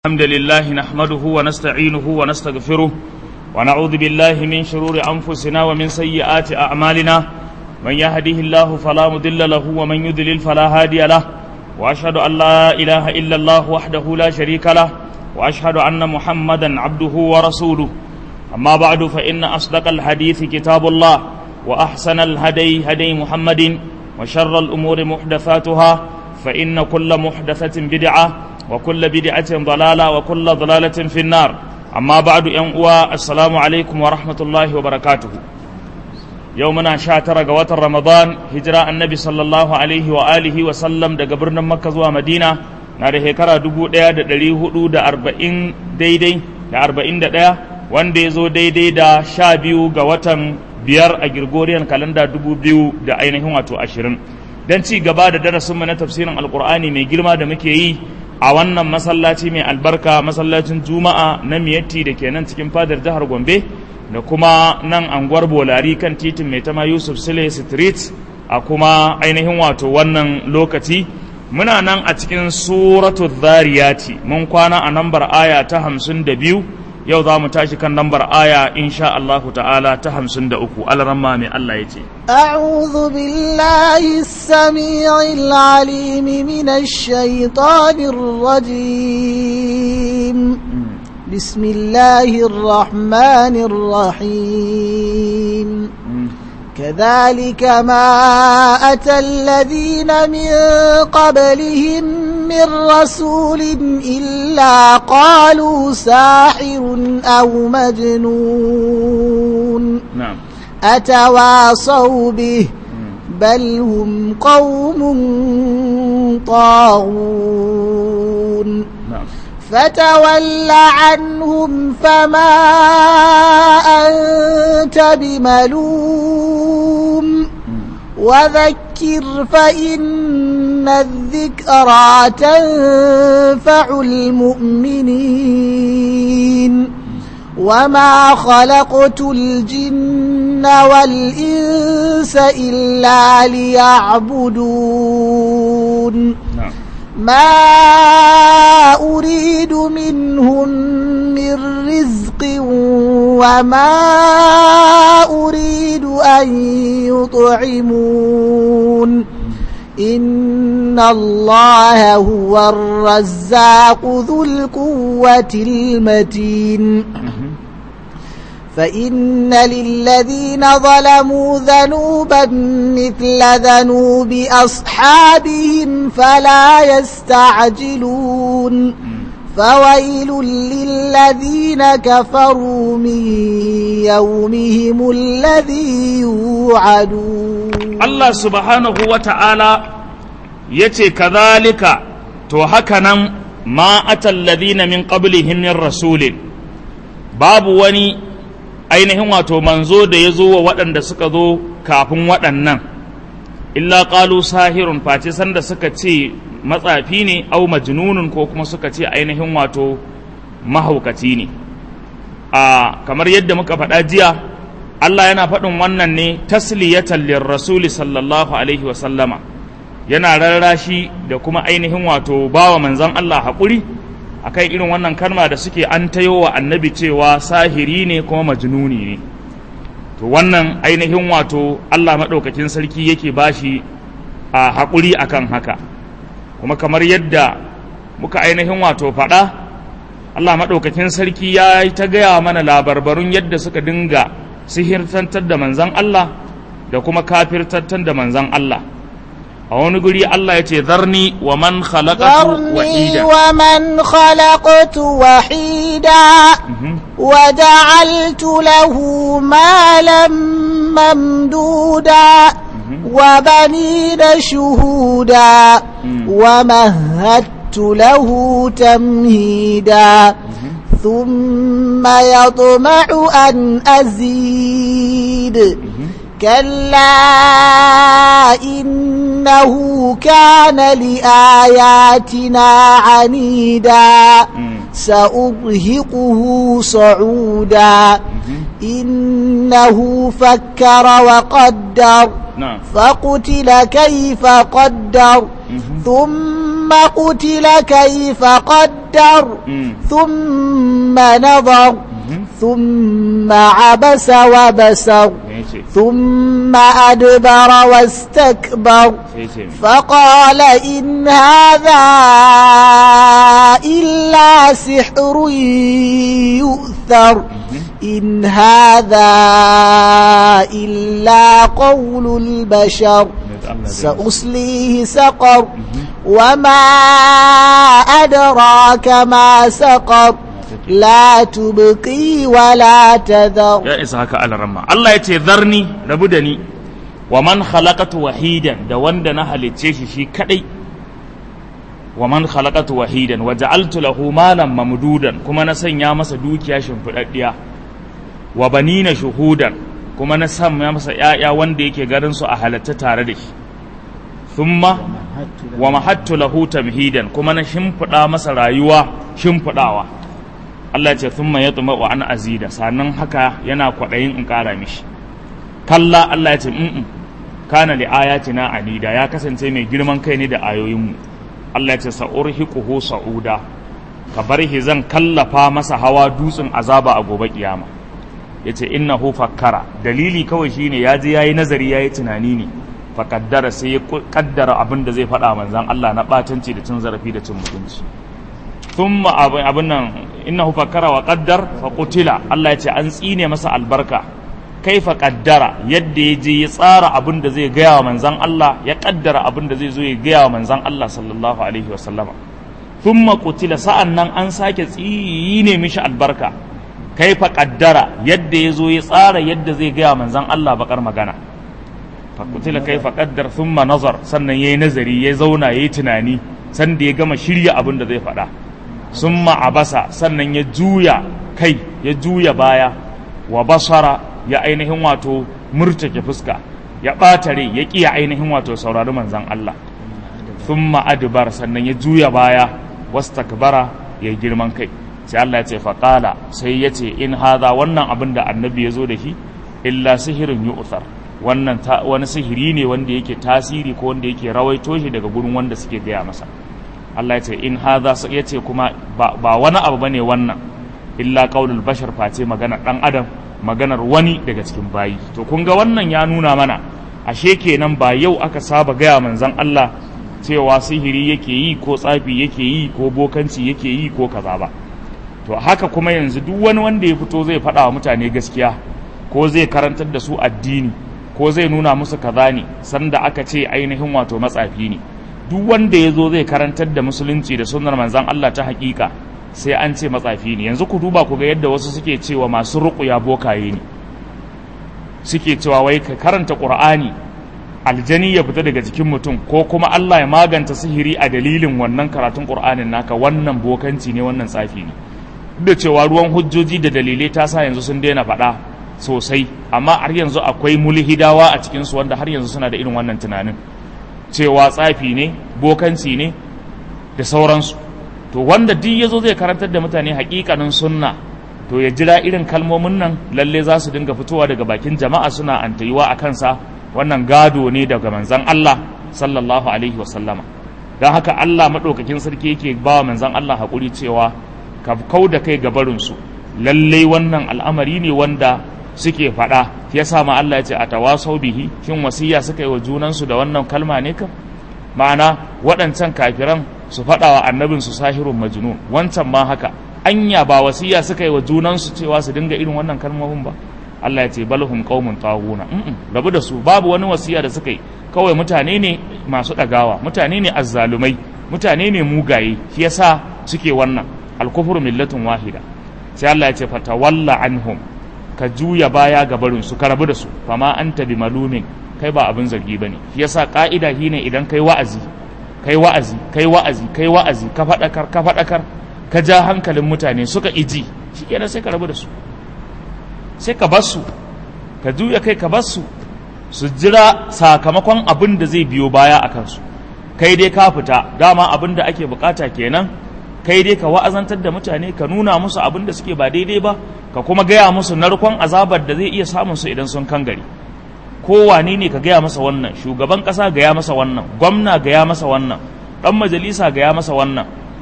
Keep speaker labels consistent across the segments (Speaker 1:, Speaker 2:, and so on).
Speaker 1: الحمد لله نحمده ونستعينه ونستغفره ونعوذ بالله من شرور أنفسنا ومن سيئات أعمالنا من يهده الله فلا مضل له ومن يضلل فلا هادي له وأشهد أن لا إله إلا الله وحده لا شريك له وأشهد أن محمدا عبده ورسوله أما بعد فإن أصدق الحديث كتاب الله وأحسن الهدي هدي محمد وشر الأمور محدثاتها فإن كل محدثة بدعة وكل بدعة ضلالة وكل ضلالة في النار أما بعد ينقوى السلام عليكم ورحمة الله وبركاته يومنا شاتر قوات رمضان هجراء النبي صلى الله عليه وآله وسلم دا قبرنا مكة زوا مدينة ناري هكرا دبو ديا دا دلي هدو دا أربعين دي دي دا أربعين دا ديا وان دي زو دي دي دا شابيو قوات biyar a Gregorian kalanda dubu biyu da ainihin wato ashirin don ci gaba da darasinmu na tafsirin alkur'ani mai girma da muke yi a wannan masallaci mai albarka masallacin juma'a na miyatti da ke nan cikin fadar jihar gombe da kuma nan anguwar bolari kan titin mai tama yusuf sile street a kuma ainihin wato wannan lokaci muna nan a cikin suratu zariyati mun kwana a nambar aya ta hamsin da biyu yau za mu tashi kan lambar aya insha Allah ta'ala ta hamsin da uku alaramma mai Allah ya ce
Speaker 2: أعوذ بالله السميع العليم من الشيطان الرجيم بسم الله الرحمن الرحيم كذلك ما أتى الذين من قبلهم من رسول إلا قالوا ساحر أو مجنون
Speaker 1: na'am
Speaker 2: أتواصوا به بل هم قوم طاغون
Speaker 1: na'am
Speaker 2: فتول عنهم فما أنت بملوم وذكر فإن الذكرى تنفع المؤمنين وما خلقت الجن والإنس إلا ليعبدون
Speaker 1: na'am
Speaker 2: ما أريد منهم من رزق وما أريد أن يطعمون إن الله هو الرزاق ذو القوة المتين فإن للذين ظلموا ذنوبا مثل ذنوب أصحابهم فلا يستعجلون فويل للذين كفروا من يومهم الذي يوعدون
Speaker 1: Allah subhanahu wa ta'ala ya ce, Kazalika, to haka nan ma atalladina min qablihim min rasulin, babu wani ainihin wato manzo da ya zo wa waɗanda suka zo kafin waɗannan, illa ƙalu sahirun face sanda suka ce matsafi ne, au majnunun ko kuma suka ce ainihin wato mahaukaci ne. A kamar yadda muka faɗa jiya, Allah yana faɗin wannan ne tasliyatan rasuli sallallahu alaihi wa sallama yana rarrashi da kuma ainihin wato bawa manzon Allah haƙuri akan irin wannan kalma da suke an tayo wa annabi cewa sahiri ne kuma majnuni ne to wannan ainihin wato Allah maɗaukakin sarki yake bashi a haƙuri akan haka kuma kamar yadda muka ainihin wato faɗa Allah maɗaukakin sarki ya yi ta gaya mana labarbarun yadda suka dinga sihirtantar da manzan Allah da kuma kafirtantar da manzan Allah a wani guri Allah ya ce zarni wa man khalaqatu
Speaker 2: ذرني
Speaker 1: wahida
Speaker 2: ومن خلقت وحيدا وجعلت له مالا ممدودا وبنين شهودا ومهدت له تمهيدا ثم يطمع أن أزيد كلا إنه كان لآياتنا عنيدا سأرهقه صعودا إنه فكر وقدر
Speaker 1: نعم
Speaker 2: فقتل كيف قدر ثم قتل كيف قدر وقدر
Speaker 1: Mm.
Speaker 2: ثم نظر
Speaker 1: Mhm.
Speaker 2: ثم عبس وبسر
Speaker 1: me yace
Speaker 2: ثم أدبر واستكبر
Speaker 1: sai yace me
Speaker 2: فقال إن هذا إلا سحر يؤثر إن هذا إلا قول البشر
Speaker 1: Allah zai
Speaker 2: سأصليه سقر وما أدراك ما سقر لا تبقي ولا تذر
Speaker 1: ya isa haka alaramma Allah ya ce zarni rabu da ni wa man khalaqatu wahidan da wanda na halicce shi shi kadai wa man khalaqatu wahidan wa ja'altu lahu malan mamdudan kuma na sanya masa dukiya shimfidaddiya wa banina shuhudan kuma na sanya masa ƴaƴa wanda yake garin su a halatta tare da shi thumma wa mahattu lahu tamhidan kuma na shimfida masa rayuwa shimfidawa Allah ce sun ya tsuma wa an azida sannan haka yana kwaɗayin in ƙara mishi kalla Allah ya ce mm kana li ayatina anida ya kasance mai girman kai ne da ayoyinmu Allah ya ce sa'urhiquhu sa'uda ka bar shi zan kallafa masa hawa dutsen azaba a gobe kiyama yace innahu fakkara dalili kawai shine ya je yayi nazari yayi tunani ne fa kaddara sai ya kaddara abin da zai faɗa manzon Allah na batanci da cin zarafi da cin mutunci thumma abin abin nan innahu fakkara wa qaddar fa qutila Allah ya ce an tsine masa albarka kaifa qaddara yadda ya je ya tsara abin da zai gaya wa manzon Allah ya kaddara abin da zai zo ya gaya wa manzon Allah sallallahu alaihi wa sallama thumma qutila sa'an nan an sake tsine mishi albarka kaifa qaddara yadda ya zo ya tsara yadda zai gaya wa manzon Allah bakar magana fa qutila kaifa qaddar thumma nazar sannan yayi nazari ya zauna yayi tunani sanda ya gama shirya abin da zai faɗa summa abasa sannan ya juya kai ya juya baya wa basara ya ainihin wato murtake fuska ya ɓata rai ya ƙiya ainihin wato saurari manzan Allah thumma adbar sannan ya juya baya wastakbara ya girman kai sai Allah ya ce faqala sai ya ce in hadha wannan abin da annabi ya zo da shi illa sihirin yu'thar wannan ta, wani sihiri ne wanda yake tasiri ko wanda yake rawaito shi daga gurin wanda suke gaya masa Allah ya ce in hadha ya ce kuma ba, ba wani abu bane wannan illa qaulul bashar face magana dan adam maganar wani daga cikin bayi to kun ga wannan ya nuna mana ashe kenan ba yau aka saba gaya manzon Allah cewa sihiri yake yi ko tsafi yake yi ko bokanci yake yi ko kaza ba to haka kuma yanzu duk wani wanda ya fito zai faɗa wa mutane gaskiya ko zai karantar da su addini ko zai nuna musu kaza ne sanda aka ce ainihin wato matsafi ne duk wanda ya zo zai karantar da musulunci da sunnar manzon Allah ta hakika sai an ce matsafi ne yanzu ku duba ku ga yadda wasu suke cewa masu ruƙuya bokaye ne suke cewa wai ka karanta ƙur'ani aljani ya fita daga jikin mutum ko kuma Allah ya maganta sihiri a dalilin wannan karatun ƙur'anin naka wannan bokanci ne wannan tsafi ne duk da cewa ruwan hujjoji da dalilai ta sa yanzu sun daina faɗa sosai amma har yanzu akwai mulhidawa a cikinsu wanda har yanzu suna da irin wannan tunanin cewa tsafi ne bokanci ne da sauransu to wanda duk ya zo zai karantar da mutane hakikanin sunna to ya jira irin kalmomin nan lalle za su dinga fitowa daga bakin jama'a suna antayuwa a kansa wannan gado ne daga manzan Allah sallallahu alaihi wasallama don haka Allah maɗaukakin sarki yake ba wa manzan Allah haƙuri cewa ka kau da kai gabarinsu lalle wannan al'amari ne wanda suke faɗa ya sa ma Allah ya ce a tawasau bihi shin wasiya suka yi wa junansu da wannan kalma ne kam ma'ana waɗancan kafiran su faɗa wa annabin su sahirun majnun wancan ma haka anya ba wasiya suka yi wa junansu cewa su dinga irin wannan kalmomin ba Allah ya ce balhum qaumun taghuna rabu da su babu wani wasiya da suka yi kawai mutane ne masu ɗagawa mutane ne azzalumai mutane ne mugaye shi yasa suke wannan alkufru millatun wahida sai Allah ya ce fatawalla anhum ka juya baya ga barin su ka rabu da su fama anta bi malumin kai ba abin zargi bane shi yasa ka'ida shine idan kai wa'azi kai wa'azi kai wa'azi kai wa'azi ka faɗakar ka faɗakar ka ja hankalin mutane suka iji shi kenan sai ka rabu da su sai ka bar su ka juya kai ka bar su su jira sakamakon abin da zai biyo baya a kansu kai dai ka fita dama abin da ake bukata kenan kai dai ka wa'azantar da mutane ka nuna musu abin da suke ba daidai ba ka kuma gaya musu narkon azabar da zai iya samun su idan sun kangare kowane ne ka gaya masa wannan shugaban ƙasa gaya masa wannan gwamna gaya masa wannan ɗan majalisa gaya masa wannan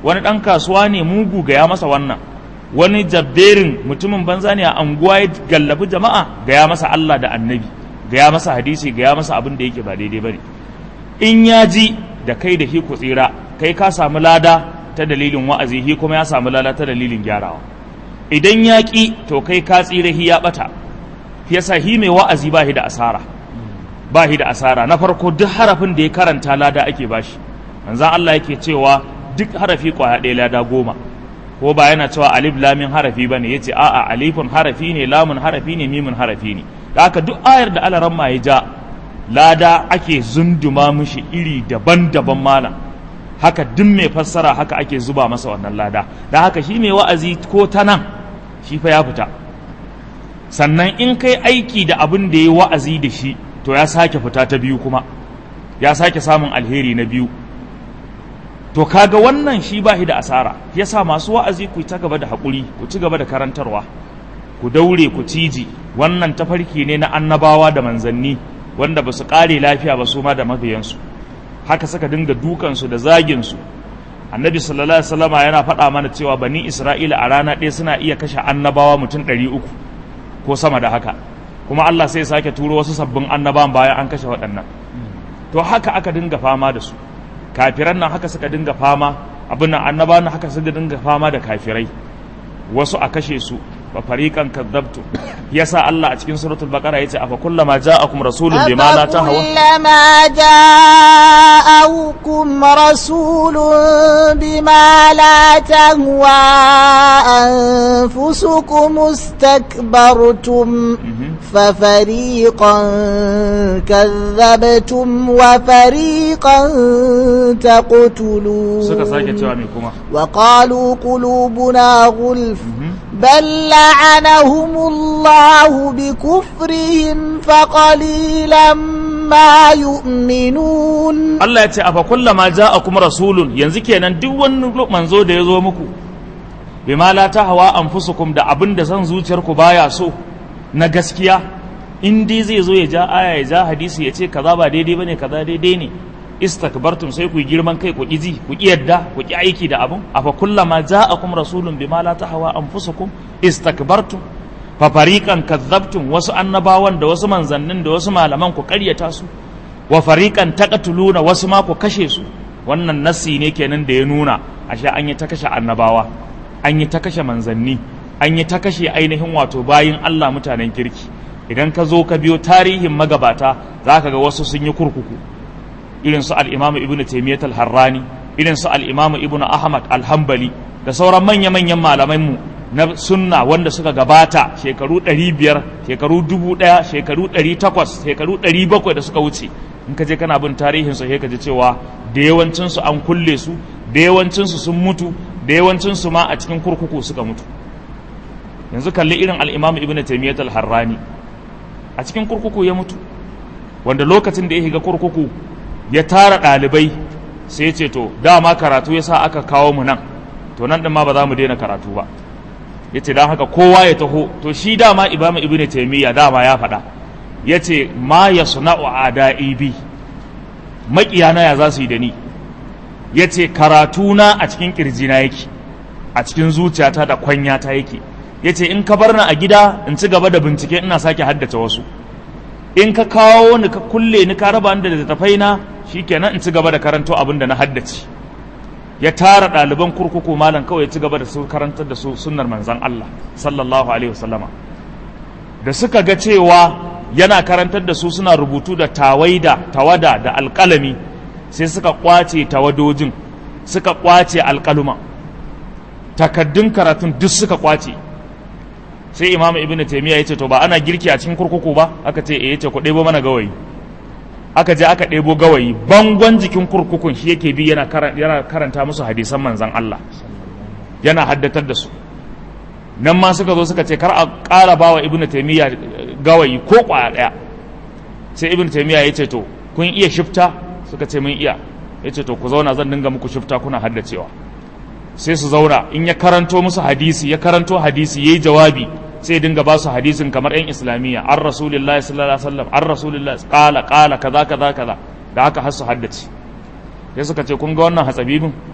Speaker 1: wani ɗan kasuwa ne mugu gaya masa wannan wani jabberin mutumin banza ne a anguwa ya gallabi jama'a gaya masa Allah da annabi gaya masa hadisi gaya masa abin da yake ba daidai bane in ya ji da kai da hi ku tsira kai ka samu lada ta dalilin wa'azi hi kuma ya samu lada ta dalilin gyarawa idan ya ki to kai ka tsira hi ya bata yasa hi mai wa'azi ba hi da asara ba hi da asara na farko duk harafin da ya karanta lada ake bashi manzon Allah yake cewa duk harafi kwaya ɗaya lada goma ko ba yana cewa alif lamin harafi ba ne ya ce a'a alifun harafi ne lamun harafi ne mimun harafi ne da haka duk ayar da alaran ma ya ja lada ake zunduma mishi iri daban-daban malam haka duk mai fassara haka ake zuba masa wannan lada da haka shi mai wa'azi ko ta nan shi fa ya fita sannan in kai aiki da abin da ya wa'azi da shi to ya sake fita ta biyu kuma ya sake samun alheri na biyu to kaga wannan shi ba da asara yasa masu wa'azi ku ta gaba da haƙuri ku ci gaba da karantarwa ku daure ku ciji wannan tafarki ne na annabawa da manzanni wanda ba su ƙare lafiya ba su ma da mabiyansu haka suka dinga dukansu da zaginsu annabi sallallahu alaihi wasallama yana faɗa mana cewa bani isra'ila a rana ɗaya suna iya kashe annabawa mutum ɗari uku ko sama da haka kuma allah sai sake turo wasu sabbin annabawan bayan an kashe waɗannan to haka aka dinga fama da su kafiran nan haka suka dinga fama abin nan annabawan nan haka suka dinga fama da kafirai wasu a kashe su fa fariqan kadzabtu yasa Allah a cikin suratul baqara yace afa kullama ja'akum rasulun bima la tahwa
Speaker 2: kullama ja'akum rasulun bima la tahwa anfusukum istakbartum ففريقا كذبتم وفريقا تقتلون
Speaker 1: suka sake cewa me kuma
Speaker 2: وقالوا قلوبنا غلف بل لعنهم الله بكفرهم فقليلا ما يؤمنون
Speaker 1: Allah ya ce afa kullama ja'akum rasulun yanzu kenan duk wani manzo da ya zo muku bima la tahwa anfusukum da abin da san zuciyarku baya so na gaskiya in dai zai zo ya ja aya ya ja hadisi ya ce kaza ba daidai bane kaza daidai ne istakbartum sai ku yi girman kai ku ki ji ku ki yadda ku ki aiki da abun afa kullama ja'akum rasulun bima la tahwa anfusukum istakbartum fa fariqan kadzabtum wasu annabawan da wasu manzannin da wasu malaman ku ƙaryata su wa fariqan taqtuluna wasu ma ku kashe su wannan nassi ne kenan da ya nuna ashe an yi ta kashe annabawa an yi ta kashe manzanni an yi ta kashe ainihin wato bayin Allah mutanen kirki idan ka zo ka biyo tarihin magabata za ka ga wasu sun yi kurkuku irin su al'imamu ibnu taimiyyat al-harrani irin su al'imamu ibnu ahmad al-hambali da sauran manya-manyan malamanmu na sunna wanda suka gabata shekaru 500 shekaru 1000 shekaru 800 shekaru 700 da suka wuce in ka je kana bin tarihin su sai ka ji cewa da yawancin su an kulle su da yawancin su sun mutu da yawancin su ma a cikin kurkuku suka mutu yanzu kalli irin al-imam ibnu taymiyyah al-harrani a cikin kurkuku ya mutu wanda lokacin da ya shiga kurkuku ya tara ɗalibai sai ya ce to dama karatu ya sa aka kawo mu nan to nan ɗin ma ba za mu daina karatu ba ya ce don haka kowa ya taho to shi dama ibama ibn taimiyya dama ya faɗa ya ce ma ya suna'u ada'i bi maƙiyana ya za su yi da ni ya ce karatuna a cikin ƙirjina yake a cikin zuciyata da kwanyata yake ya ce in ka bar ni a gida in ci gaba da bincike ina sake haddace wasu in ka kawo ni ka kulle ni ka raba ni da littattafai na shikenan in ci gaba da karanto abin da na haddace ya tara ɗaliban kurkuku malam kawai ya ci gaba da su karantar da su sunnar manzan Allah sallallahu alaihi wasallama da suka ga cewa yana karantar da su suna rubutu da tawaida tawada da alƙalami sai suka kwace tawadojin suka kwace alƙaluma takaddun karatun duk suka kwace sai imamu ibnu taymiya yace to ba ana girki a cikin kurkuku ba aka ce eh yace ku ɗebo mana gawayi aka je aka ɗebo gawayi bangon jikin kurkukun shi yake bi yana karanta musu hadisan manzan Allah yana haddatar da su nan ma suka zo suka ce kar a ƙara ba wa ibnu taimiyya gawayi ko ƙwaya ɗaya sai ibnu taimiyya ya ce to kun iya shifta suka ce mun iya ya ce to ku zauna zan dinga muku shifta kuna haddacewa sai su zauna in ya karanto musu hadisi ya karanto hadisi yayi jawabi sai dinga ba su hadisin kamar yan islamiyya an rasulillahi sallallahu alaihi wasallam an rasulillahi qala qala kaza kaza kaza da haka har su haddace sai suka ce kun ga wannan hatsabibin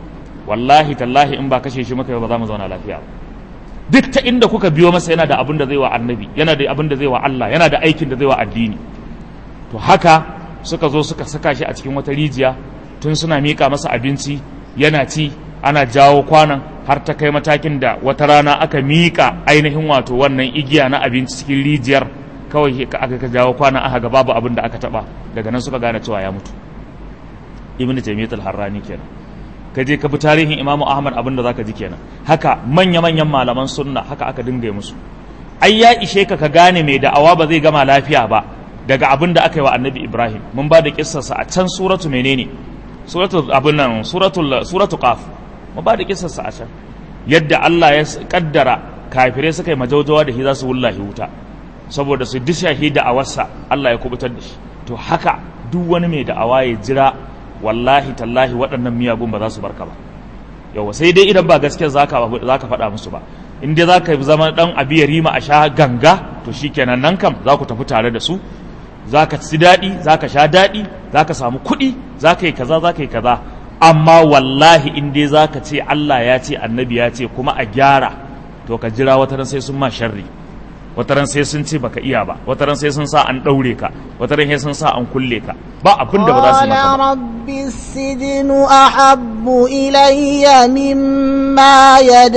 Speaker 1: wallahi tallahi in ba kashe shi muka ba za mu zauna lafiya ba duk ta inda kuka biyo masa yana da abin da zai wa annabi yana da abin da zai wa Allah yana da aikin da zai wa addini to haka suka zo suka saka shi a cikin wata rijiya tun suna miƙa masa abinci yana ci ana jawo kwanan har ta kai matakin da wata rana aka miƙa ainihin wato wannan igiya na abinci cikin rijiyar kawai aka ka jawo kwanan aka ga babu abin da aka taba daga nan suka gane cewa ya mutu ibnu taymiyyah al-harrani kenan ka je ka bi tarihin imamu ahmad abin da zaka ji kenan haka manya-manyan malaman sunna haka aka dinga yi musu ai ya ishe ka ka gane mai da'awa ba zai gama lafiya ba daga abin da aka yi wa annabi ibrahim mun ba da kissarsa a can suratu menene suratu abin nan suratul suratu qaf mun ba da kissarsa a can yadda Allah ya kaddara kafirai suka yi majaujawa da shi za su wullahi wuta saboda su dishahi da'awarsa Allah ya kubutar da shi to haka duk wani mai da'awa ya jira wallahi tallahi waɗannan miyagun ba za su barka ba yawa sai dai idan ba gaskiya za ka faɗa musu ba in dai za ka zama ɗan abi ya rima a sha ganga to shikenan nan kam za ku tafi tare da su za ka ci daɗi za ka sha daɗi za ka samu kuɗi za ka yi kaza za ka yi kaza amma wallahi in dai za ka ce Allah ya ce annabi ya ce kuma a gyara to ka jira wata sai sun ma sharri wataran sai sun ce baka iya ba wataran sai sun sa an ɗaure ka wataran sai sun sa an kulle ka ba abin da ba za su maka ba
Speaker 2: rabbi sijnu ahabbu ilayya mimma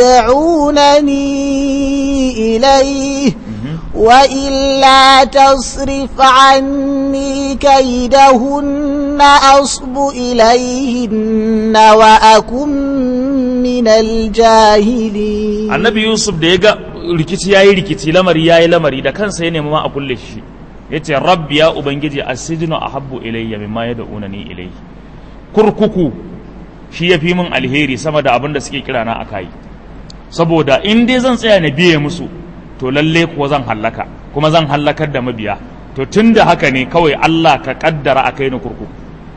Speaker 2: yad'unani ilayhi وإلا تصرف عني كيدهن أصب إليهن وأكن من الجاهلين
Speaker 1: النبي يوسف ديغا rikici yayi rikici lamari yayi lamari da kansa ya nemi ma a kulle shi yace rabbi ya ubangiji asijnu ahabbu ilayya mimma yad'unani ilayhi kurkuku shi yafi min alheri sama da abin da suke kira na akai saboda in dai zan tsaya na biye musu to lalle kuwa zan hallaka kuma zan hallakar da mabiya to tun da haka ne kawai Allah ka kaddara a kai ni kurkuku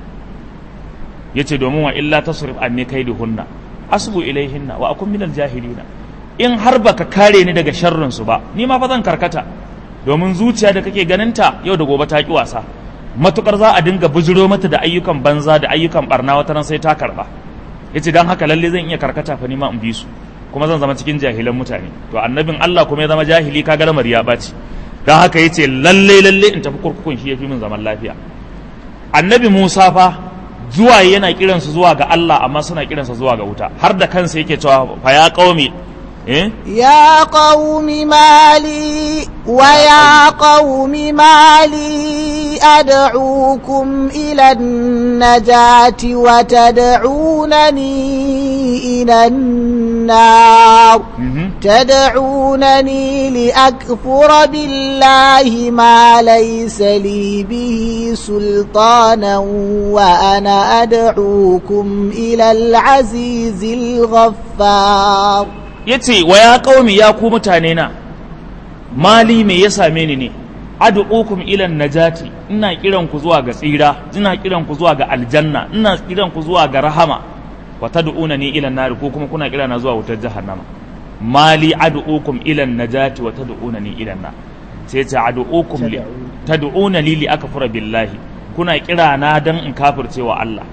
Speaker 1: ya ce domin wa illa tasrif anni hunna asbu ilaihinna wa akun minal jahilina in har baka kare ni daga sharrin su ba ni ma fa zan karkata domin zuciya da kake ganinta yau da gobe ta ki wasa matukar za a dinga bujiro mata da ayyukan banza da ayyukan barna wata ran sai ta karba yace dan haka lalle zan iya karkata fa ni ma in bi su kuma zan zama cikin jahilan mutane to annabin Allah kuma ya zama jahili kaga lamari ya baci dan haka yace lalle lalle in tafi kurkukun shi yafi min zaman lafiya annabi Musa fa zuwa yana kiransu zuwa ga Allah amma suna kiransa zuwa ga wuta har da kansa yake cewa fa ya qaumi eh
Speaker 2: يا قوم ما لي ويا قوم ما لي أدعوكم إلى النجاة وتدعونني إلى النار تدعونني لأكفر بالله ما ليس لي به سلطانا وأنا أدعوكم إلى العزيز الغفار
Speaker 1: ya ce wa ya ƙaumi ya ku mutane na mali me ya same ni ne ad'ukum ilan najati ina kiran ku zuwa ga tsira ina kiran ku zuwa ga aljanna ina kiran ku zuwa ga rahama wa tad'una ni ilan nar ko kuma kuna kira na zuwa wutar jahannama mali ad'ukum ilan najati wa tad'una ni ilan nar sai ta ad'ukum li tad'una li li akfura billahi kuna kira na dan in kafirce wa Allah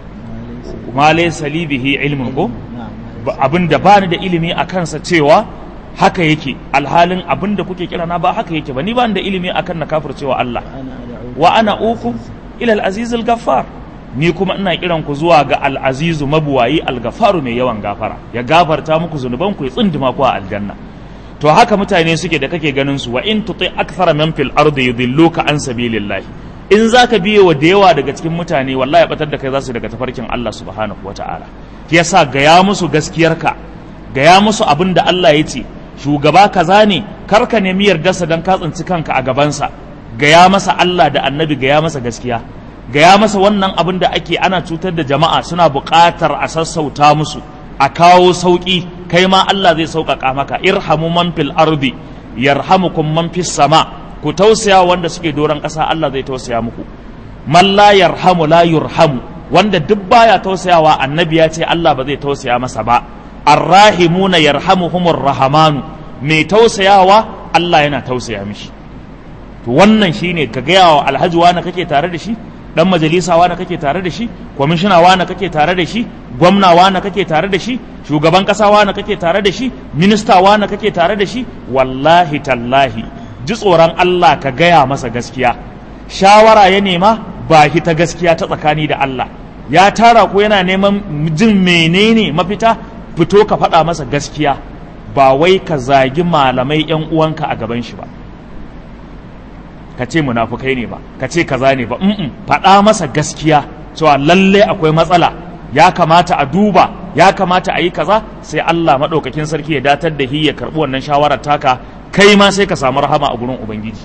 Speaker 1: ma laysa li bihi ilmun ko abin da ba ni da ilimi a kansa cewa haka yake alhalin abin da kuke kira na ba haka yake ba ni ba ni da ilimi akan na kafir cewa Allah wa ana uku ila al-aziz al-ghaffar ni kuma ina kiran ku zuwa ga al-aziz mabuwayi al-ghaffaru mai yawan gafara ya gafarta muku zunuban ku ya tsindima ku a aljanna to haka mutane suke da kake ganin su wa in tuti akthara man fil ardi yudilluka an sabilillahi in zaka biye wa da yawa daga cikin mutane wallahi ya batar da kai za su daga tafarkin Allah subhanahu wataala yasa gaya musu gaskiyarka gaya musu abin da Allah ya ce shugaba kaza ne karka nemi yardarsa don ka tsinci kanka a gabansa gaya masa Allah da annabi gaya masa gaskiya gaya masa wannan abin da ake ana cutar da jama'a suna buƙatar a sassauta musu a kawo sauƙi kai ma Allah zai sauƙaƙa maka irhamu man fil ardi yarhamukum man fis sama ku tausaya wanda suke doron ƙasa Allah zai tausaya muku man la yarhamu la yurhamu wanda duk baya tausayawa annabi ya ce Allah ba zai tausaya masa ba arrahimuna yarhamuhumur rahamanu mai tausayawa Allah yana tausaya mishi to wannan shine ka gaya wa alhaji wani kake tare da shi dan majalisa wane kake tare da shi kwamishina wane kake tare da shi gwamna wane kake tare da shi shugaban kasa wane kake tare da shi minista wane kake tare da shi wallahi tallahi ji tsoron Allah ka gaya masa gaskiya shawara ya nema ba ta gaskiya ta tsakani da Allah ya tara ko yana neman jin menene mafita fito ka faɗa masa gaskiya ba wai ka zagi malamai yan uwanka a gaban shi ba ka ce munafukai ne ba ka ce kaza ne ba mm faɗa masa gaskiya cewa lalle akwai matsala ya kamata a duba ya kamata a yi kaza sai Allah maɗaukakin sarki ya datar da hi ya karɓi wannan shawarar taka kai ma sai ka samu rahama a gurin ubangiji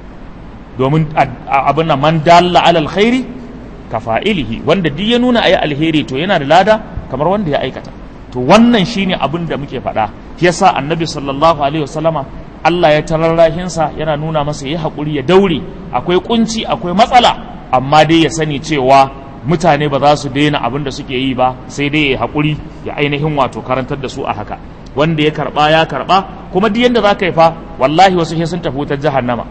Speaker 1: domin abin nan man dalla alal khairi ka fa'ilihi wanda duk ya nuna ayi alheri to yana da lada kamar wanda ya aikata to wannan shine abin da muke faɗa shi yasa annabi sallallahu alaihi wasallama Allah ya tararrahinsa yana nuna masa ya haƙuri ya daure akwai kunci akwai matsala amma dai ya sani cewa mutane ba za su daina abin da suke yi ba sai dai ya haƙuri ya ainihin wato karantar da su a haka wanda ya karɓa ya karɓa kuma duk yanda za ka yi fa wallahi wasu sai sun tafi wutar jahannama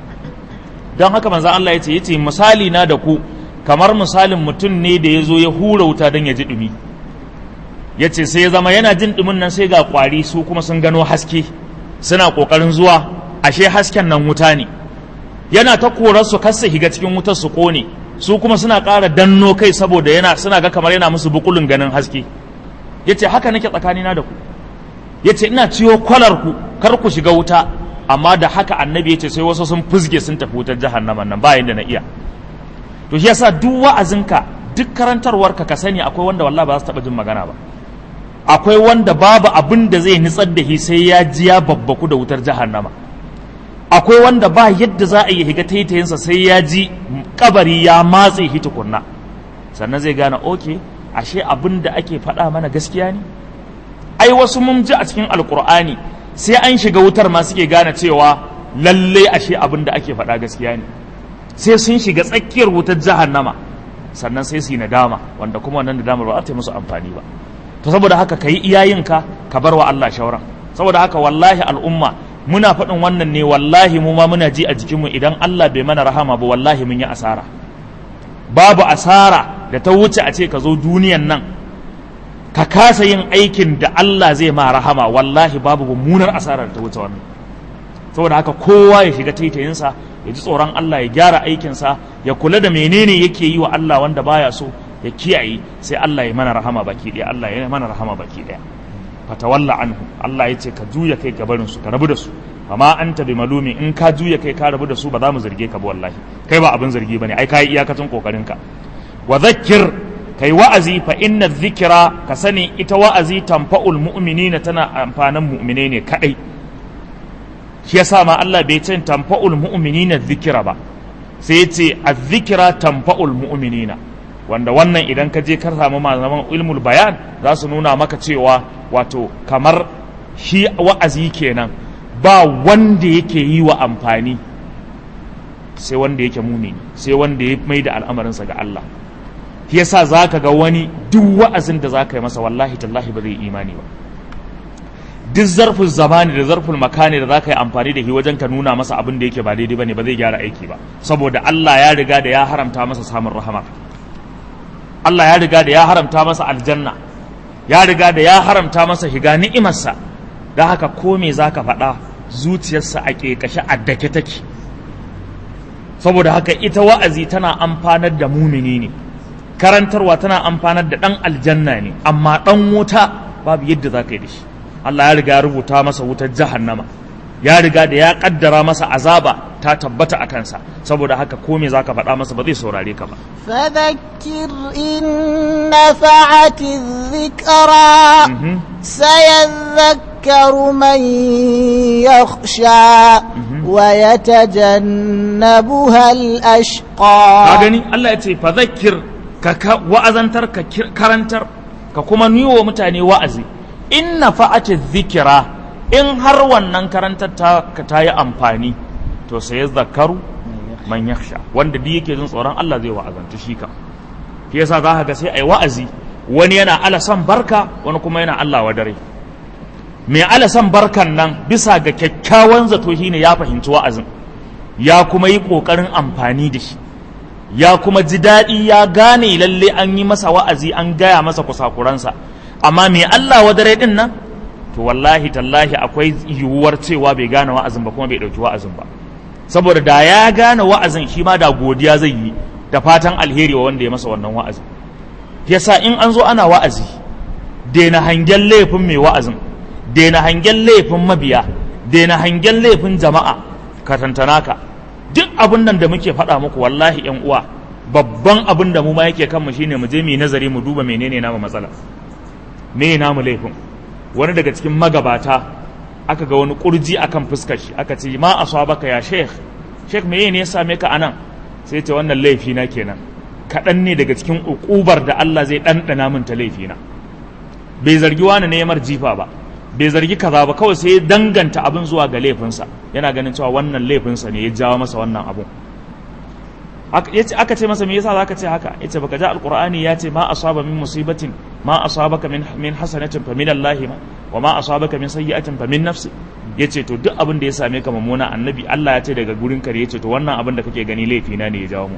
Speaker 1: don haka manzo Allah ya ce yace misali na da ku kamar misalin mutum ne da ya zo ya hura wuta don ya ji ɗumi ya ce sai ya zama yana jin ɗumin nan sai ga ƙwari su kuma sun gano haske suna ƙoƙarin zuwa ashe hasken nan wuta ne yana ta korar su kasa higa cikin wutar su ƙone su kuma suna ƙara danno kai saboda yana suna ga kamar yana musu bukulun ganin haske ya ce haka nake tsakanina da ku ya ce ina ciwo kwalar ku kar ku shiga wuta amma da haka annabi ya ce sai wasu sun fuzge sun tafi wutar jahannama nan bayan da na iya to shi yasa duk wa'azinka duk karantarwarka ka sani akwai wanda wallahi ba za su taɓa jin magana ba akwai wanda babu abin da zai nitsar da shi sai ya ji ya babbaku da wutar jahannama akwai wanda ba yadda za a yi higa taitayinsa sai ya ji kabari ya matse shi tukunna sannan zai gane oke ashe abin da ake faɗa mana gaskiya ne ai wasu mun ji a cikin alkur'ani sai an shiga wutar ma suke gane cewa lalle ashe abin da ake faɗa gaskiya ne sai sun shiga tsakiyar wutar jahannama sannan sai su yi nadama wanda kuma wannan nadamar ba za ta yi musu amfani ba to saboda haka ka yi iyayenka ka bar wa Allah shauran saboda haka wallahi al'umma muna faɗin wannan ne wallahi mu ma muna ji a jikinmu idan Allah bai mana rahama ba wallahi mun yi asara babu asara da ta wuce a ce ka zo duniyan nan ka kasa yin aikin da Allah zai ma rahama wallahi babu mummunar asara da ta wuce wannan saboda haka kowa ya shiga taitayinsa ya ji tsoron Allah ya gyara aikinsa ya kula da menene yake yi wa Allah wanda baya so ya kiyaye sai Allah ya mana rahama baki ɗaya Allah ya mana rahama baki ɗaya fatawalla anhu Allah ya ce ka juya kai gabarin su ka rabu da su amma anta bi malumi in ka juya kai ka rabu da su ba za mu zarge ka ba wallahi kai ba abin zargi bane ai kai iyakacin kokarin ka wa dhakkir kai wa'azi fa inna dhikra ka sani ita wa'azi tanfa'ul mu'minina tana amfanan mu'mine ne kadai shi yasa ma Allah bai ce tanfa'ul mu'minina dhikra ba sai ya ce az-zikra tanfa'ul mu'minina wanda wannan idan ka je ka samu malaman ilmul bayan za su nuna maka cewa wato kamar shi wa'azi kenan ba wanda yake yi wa amfani sai wanda yake mumini sai wanda ya mai da al'amarinsa ga Allah shi yasa za ka ga wani duk wa'azin da za ka yi masa wallahi tallahi ba zai imani ba duk zarfin zamani da zarfin makani da za ka yi amfani da shi wajen ka nuna masa abin da yake ba daidai ba ne ba zai gyara aiki ba saboda Allah ya riga da ya haramta masa samun rahama Allah ya riga da ya haramta masa aljanna ya riga da ya haramta masa shiga ni'imarsa da haka ko me za ka faɗa zuciyarsa a ƙeƙashe a dake take saboda haka ita wa'azi tana amfanar da mumini ne karantarwa tana amfanar da ɗan aljanna ne amma ɗan wuta babu yadda za ka yi da shi Allah ya riga ya rubuta masa wutar jahannama ya riga da ya kaddara masa azaba ta tabbata a kansa saboda haka ko me zaka faɗa masa ba zai saurare ka ba
Speaker 2: فذكر إن نفعت الذكرى سيذكر من يخشى ويتجنبها الأشقى
Speaker 1: gani Allah ya ce fadhakkir ka wa'azantar ka karantar ka kuma niwo mutane wa'azi in nafa'ati dhikra in har wannan karantar ta ta yi amfani to sai ya zakaru man yakhsha wanda duk yake jin tsoron Allah zai wa'azantu shi ka shi yasa za ka ga sai ai wa'azi wani yana ala san barka wani kuma yana Allah wa dare mai ala san barkan nan bisa ga kyakkyawan zato shine ya fahimci wa'azin ya kuma yi kokarin amfani da shi ya kuma ji daɗi ya gane lalle an yi masa wa'azi an gaya masa kusakuransa amma me Allah wadare din nan to wallahi tallahi akwai yiwuwar cewa bai gane wa'azin ba kuma bai ɗauki wa'azin ba saboda da ya gane wa'azin shi ma da godiya zai yi da fatan alheri wa wanda ya masa wannan wa'azin yasa in an zo ana wa'azi daina hangen laifin mai wa'azin daina hangen laifin mabiya daina hangen laifin jama'a ka tantana ka duk abin nan da muke faɗa muku wallahi yan uwa babban abin da mu ma yake kanmu shine mu je mu yi nazari mu duba menene namu matsala me namu laifin wani daga cikin magabata aka ga wani kurji akan fuskar shi aka ce ma asabaka ya sheikh sheikh me ne ya same ka anan sai ce wannan laifi na kenan kaɗan ne daga cikin ukubar da Allah zai ɗanɗana min ta laifi na bai zargi wani ne mar jifa ba bai zargi kaza ba kawai sai ya danganta abin zuwa ga laifinsa yana ganin cewa wannan laifinsa ne ya jawo masa wannan abun aka ce masa me yasa zaka ce haka yace baka ji alqur'ani ya ce ma asaba min musibatin ma asabaka min min hasanatin fa min Allah ma wa ma asabaka min sayyi'atin fa min nafsi yace to duk abin da ya same ka mummuna annabi Allah ya ce daga gurin ka yace to wannan abin da kake gani laifi na ne ya jawo mu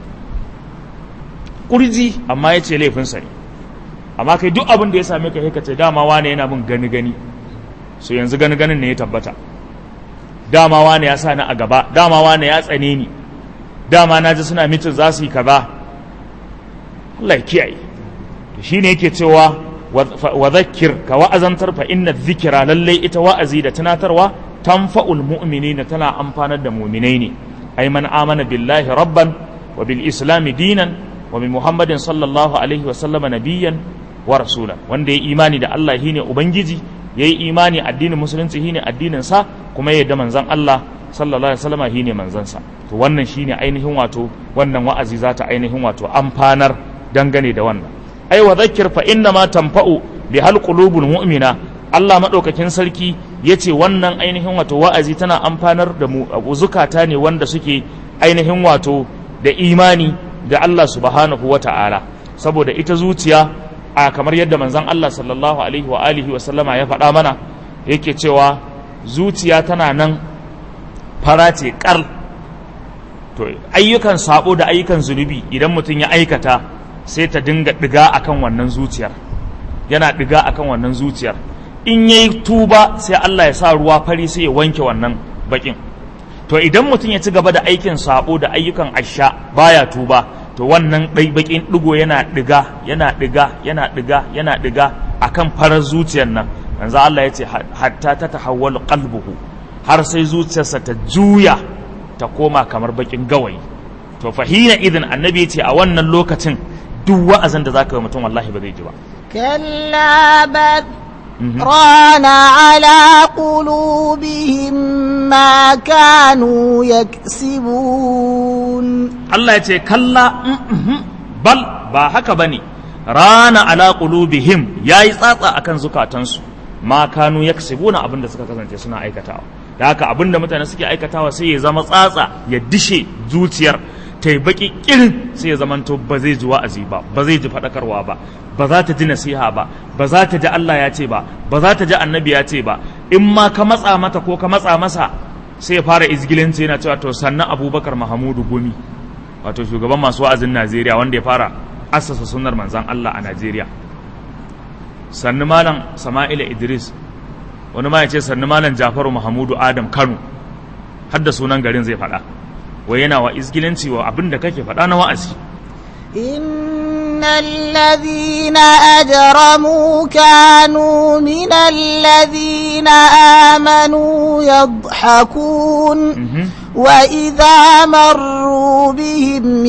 Speaker 1: kurji amma yace laifin sa ne amma kai duk abin da ya same ka ka ce dama wane yana mun gani gani so yanzu gani ganin ne ya tabbata dama wane ya sa ni a gaba dama wane ya tsane ni dama na ji suna mitin za su yi kaza Allah ya kiyaye shi ne yake cewa wa zakir ka wa'azantar fa inna zikira lallai ita wa'azi da tunatarwa tanfa'ul mu'minina tana amfanar da mu'minai ne ay man amana billahi rabban wa bil islami dinan wa bi muhammadin sallallahu alaihi wa sallama nabiyyan wa rasula wanda ya imani da Allah shine ubangiji yayi imani addinin musulunci shine addinin sa kuma ya yarda manzon Allah sallallahu alaihi wasallam shine manzansa to wannan shine ainihin wato wannan wa'azi za ta ainihin wato amfanar dangane da wannan ai wa dhakkir fa inna ma tanfa'u bi hal qulubul mu'mina Allah madaukakin sarki yace wannan ainihin wato wa'azi tana amfanar da mu zukata ne wanda suke ainihin wato da imani da Allah subhanahu wata'ala saboda ita zuciya a kamar yadda manzon Allah sallallahu alaihi wa alihi wa sallama ya faɗa mana yake cewa zuciya tana nan fara ce kar to ayyukan sabo da ayyukan zunubi idan mutum ya aikata sai ta dinga diga akan wannan zuciyar yana diga akan wannan zuciyar in yayi tuba sai Allah ya sa ruwa fari sai ya wanke wannan bakin to idan mutum ya ci gaba da aikin sabo da ayyukan asha baya tuba to wannan ɗai bakin digo yana diga yana diga yana diga yana diga akan farar zuciyar nan manzo Allah ya ce hatta ta tahawwalu qalbuhu har sai zuciyarsa ta juya ta koma kamar bakin gawayi to fahina idan annabi ya ce a wannan lokacin duk wa'azin da zaka yi mutum wallahi ba zai ji ba
Speaker 2: كلا بل ران على قلوبهم ما كانوا يكسبون
Speaker 1: Allah ya ce kalla bal ba haka bane rana ala qulubihim yayi tsatsa akan zukatansu ma kanu yaksibuna abin da suka kasance suna aikatawa da haka abin da mutane suke aikatawa sai ya zama tsatsa ya dishe zuciyar ta yi baki kirin sai ya zamanto ba zai ji wa'azi ba ba zai ji faɗakarwa ba ba za ta ji nasiha ba ba za ta ji Allah ya ce ba ba za ta ji annabi ya ce ba in ma ka matsa mata ko ka matsa masa sai ya fara izgilinci yana cewa to sannan abubakar mahamudu gumi wato shugaban masu wa'azin najeriya wanda ya fara assasa sunnar manzan Allah a najeriya sannu malam sama'ila idris wani ma ya ce sannu malam jafaru mahamudu adam kano har da sunan garin zai faɗa wai yana wa izgilanci wa abin da kake faɗa na wa'azi
Speaker 2: إن الذين أجرموا كانوا من الذين آمنوا يضحكون وإذا مروا بهم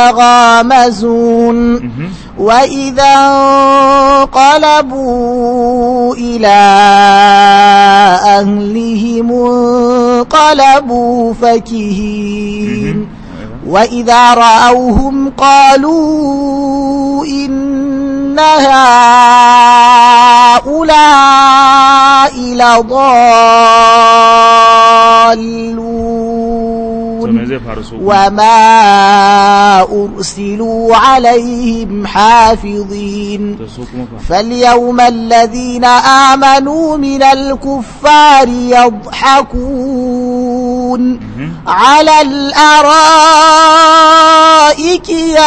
Speaker 2: يتغامزون وإذا انقلبوا إلى أهلهم انقلبوا فكهين وإذا رأوهم قالوا إن هؤلاء لضالون وما أرسلوا عليهم حافظين فاليوم الذين آمنوا من الكفار يضحكون ينظرون على الأرائك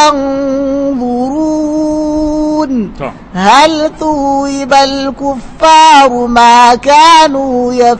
Speaker 2: ينظرون هل ثوب الكفار ما كانوا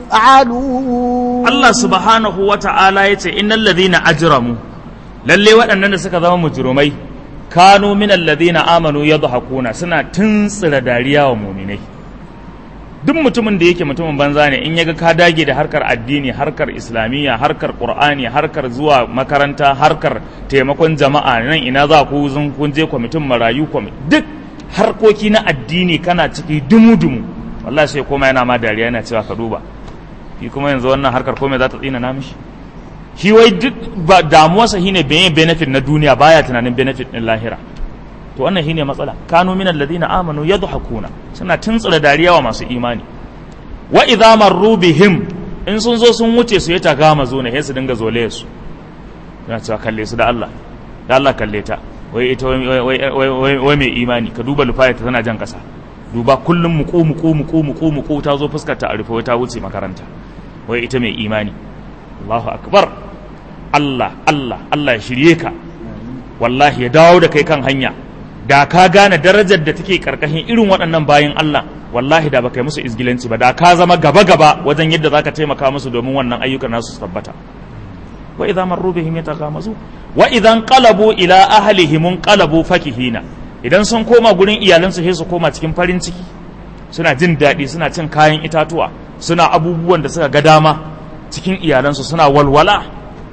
Speaker 2: يفعلون
Speaker 1: الله سبحانه وتعالى يتي إن الذين أجرموا lalle waɗannan da suka zama mujrimai kanu min alladhina amanu yadhakuna suna tuntsira dariya wa muminai duk mutumin da yake mutumin banza ne in yaga ka dage da harkar addini harkar islamiyya harkar qur'ani harkar zuwa makaranta harkar taimakon jama'a nan ina za ku zun kun je kwamitin marayu duk harkoki na addini kana ciki dumu-dumu wallahi sai koma yana ma dariya yana cewa ka duba shi kuma yanzu wannan harkar komai za ta tsina na mishi shi wai duk ba damuwarsa shine bayan benefit na duniya baya tunanin benefit din lahira to wannan shine matsala kanu min alladhina amanu yadhakuna suna tuntsura dariya wa masu imani wa idza marru bihim in sun zo sun wuce su ya taga mazo ne sai su dinga zole su yana cewa kalle su da Allah da Allah kalle ta wai ita wai mai imani ka duba lufaya ta tana jan kasa duba kullum muku muku muku muku muku ta zo fuskar ta a rufe ta wuce makaranta wai ita mai imani Allahu akbar Allah Allah Allah ya shirye ka wallahi ya dawo da kai kan hanya da ka gane darajar da take karkashin irin waɗannan bayan Allah wallahi da baka yi musu izgilanci ba da ka zama gaba gaba wajen yadda zaka taimaka musu domin wannan ayyukan nasu su tabbata wa idza marru bihim yataghamazu wa idan qalabu ila ahlihim qalabu fakihina idan sun koma gurin iyalansu sai su koma cikin farin ciki suna jin daɗi suna cin kayan itatuwa suna abubuwan da suka ga dama cikin iyalansu suna walwala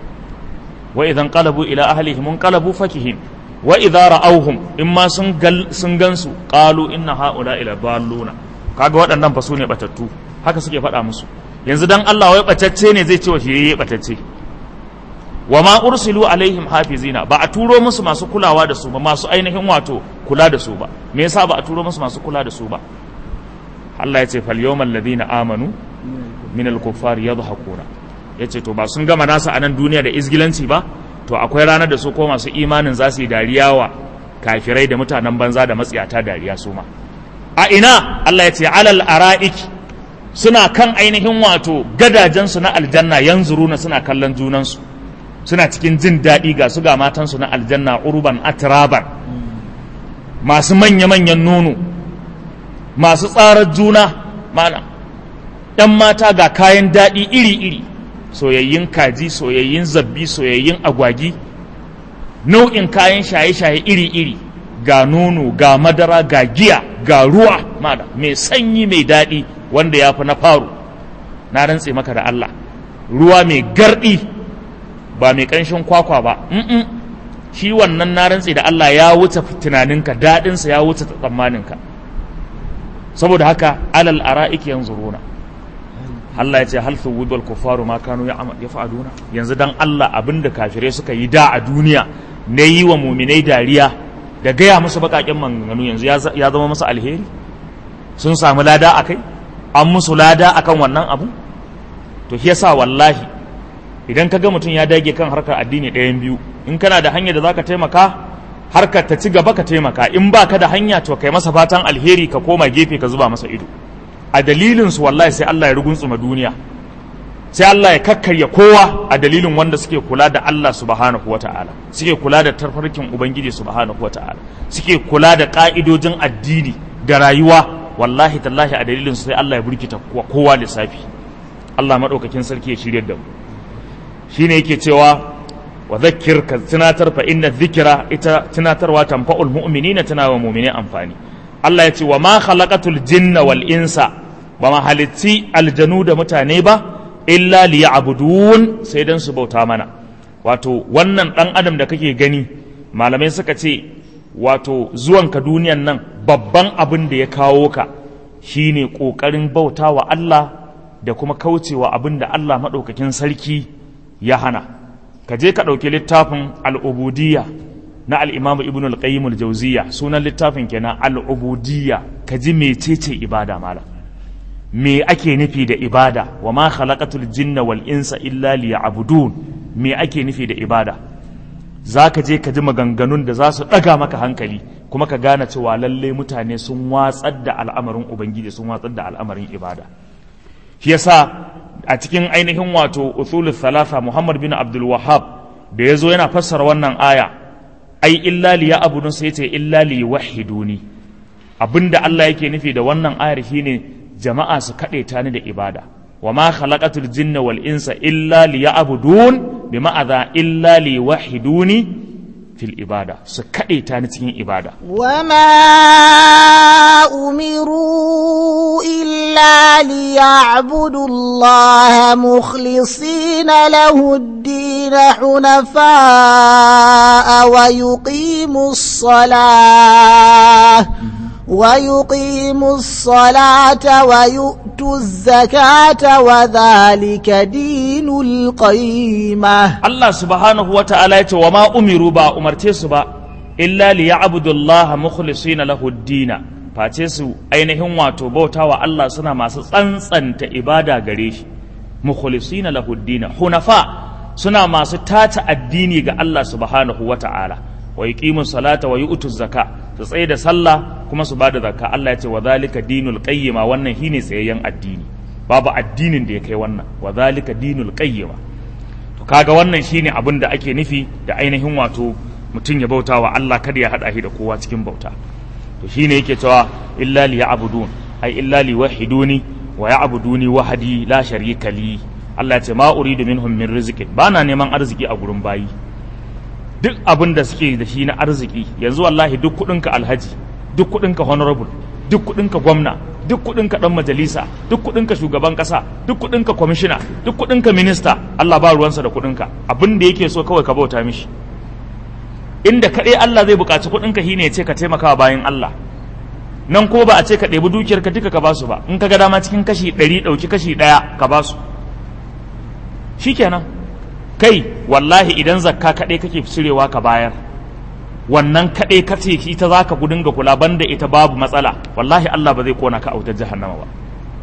Speaker 1: wa idan qalabu ila ahlihim qalabu fakihin wa idza ra'awhum in ma sun gal sun gansu qalu inna haula ila dalluna kaga waɗannan fa su ne batattu haka suke faɗa musu yanzu dan Allah wai batacce ne zai ce wa shi batacce wa ma ursilu alaihim hafizina ba a turo musu masu kulawa da su ba masu ainihin wato kula da su ba me yasa ba a turo musu masu kula da su ba Allah ya ce fal yawmal ladina amanu min al kuffar yadhakuna yace to ba sun gama nasa a nan duniya da izgilanci ba to akwai ranar da su ko masu imanin za su yi dariya wa kafirai da mutanen banza da matsiyata dariya su ma a ina Allah ya ce alal ara'iki suna kan ainihin wato gadajensu na aljanna yanzuruna suna kallon junansu suna cikin jin daɗi ga su ga matansu na aljanna urban atraban masu manya-manyan nono masu tsarar juna mana ‘yan mata ga kayan daɗi iri-iri soyayyin kaji soyayyin zabbi soyayyin agwagi nau'in kayan shaye-shaye iri-iri ga nono ga madara ga giya ga ruwa mana mai sanyi mai daɗi wanda ya fi na faru na rantse maka da Allah ruwa mai garɗi ba mai ƙanshin kwakwa ba mm shi wannan na rantse da Allah ya wuce tunaninka daɗinsa ya wuce tsammaninka saboda haka alal ara'ik yanzuruna Allah ya ce hal thuwidul kufaru ma kanu yaf'aluna yanzu dan Allah abinda kafirai suka yi da a duniya na yi wa muminai dariya da gaya musu baƙaƙen maganganu yanzu ya zama musu alheri sun samu lada akai an musu lada akan wannan abu to shi yasa wallahi idan ka ga mutum ya dage kan harkar addini ɗayan biyu in kana da hanyar da za ka taimaka harkar ta ci gaba ka taimaka in ba ka da hanya to kai masa fatan alheri ka koma gefe ka zuba masa ido a dalilin su wallahi sai Allah ya ruguntsuma duniya sai Allah ya kakkarya kowa a dalilin wanda suke kula da Allah subhanahu wata'ala suke kula da tarfarkin ubangiji subhanahu wata'ala suke kula da ka'idojin addini da rayuwa wallahi tallahi a dalilin su sai Allah ya burkita kowa lissafi Allah madaukakin sarki ya shirye da mu shine yake cewa wa zakkir ka tunatar fa inna dhikra ita tunatarwa tanfa'ul mu'minina tana wa mu'mini amfani Allah ya ce wa ma khalaqatul jinna wal insa ba ma halitti aljanu da mutane ba illa liya'budun sai dan su bauta mana wato wannan dan adam da kake gani malamai suka ce wato zuwanka duniyan nan babban abin da ya kawo ka shine kokarin bauta wa Allah da kuma kaucewa abin da Allah madaukakin sarki ya hana ka je ka ɗauki littafin al'ubudiyya na al'imamu ibn al-qayyim al-jauziya sunan littafin kenan al'ubudiyya ka ji mecece ibada malam me ake nufi da ibada wa ma khalaqatul jinna wal insa illa liya'budun me ake nufi da ibada za ka je ka ji maganganun da za su ɗaga maka hankali kuma ka gane cewa lalle mutane sun watsar da al'amarin ubangiji sun watsar da al'amarin ibada shi yasa a cikin ainihin wato usulul thalatha Muhammad bin Abdul Wahhab da yazo yana fassara wannan aya ai illa li ya'budun sai ce illa li wahiduni abinda Allah yake nufi da wannan ayar shine jama'a su kade ta ni da ibada wa ma khalaqatul jinna wal insa illa li ya'budun bi ma'adha illa li wahiduni fil ibada su kade ta ni cikin ibada
Speaker 2: وما أمروا إلا ليعبدوا الله مخلصين له الدين حنفاء ويقيموا الصلاة ويقيموا الصلاة ويؤتوا الزكاة وذلك دين القيمة
Speaker 1: Allah subhanahu wa ta'ala ya ce wa ma umiru ba umarce su ba illa li ya'budullaha mukhlisina lahu dina face su ainihin wato bautawa Allah suna masu tsantsanta ibada gare shi mukhlisina lahu dina hunafa suna masu tata addini ga Allah subhanahu wa ta'ala wa yuqimu salata wa yu'tu zaka su tsaye da sallah kuma su bada zakka Allah ya ce wa zalika dinul qayyima wannan shine tsayayyen addini babu addinin da ya kai wannan wa zalika dinul qayyima to kaga wannan shine abin da ake nufi da ainihin wato mutum ya bauta wa Allah kada ya hada shi da kowa cikin bauta to shine yake cewa illa li ya'budun ai illa li wahiduni wa ya'buduni wahdi la sharika li Allah ya ce ma uridu minhum min rizqin bana neman arziki a gurin bayi duk abin da suke da shi na arziki yanzu wallahi duk kudinka alhaji duk kudinka honorable duk kudinka gwamna duk kudinka dan majalisa duk kudinka shugaban kasa duk kudinka kwamishina duk kudinka minista Allah ba ruwansa da kudinka abin da yake so kawai ka bauta mishi inda kaɗai Allah zai buƙaci kudinka shine ya ce ka taimaka bayan Allah nan ko ba a ce ka ɗebi dukiyarka duka ka basu ba in ka ga dama cikin kashi ɗari ɗauki kashi ɗaya ka basu shikenan kai wallahi idan zakka kaɗai kake cirewa ka bayar wannan kaɗai ka ce ita za ka dinga kula banda ita babu matsala wallahi Allah ba zai kona ka a wutar jahannama ba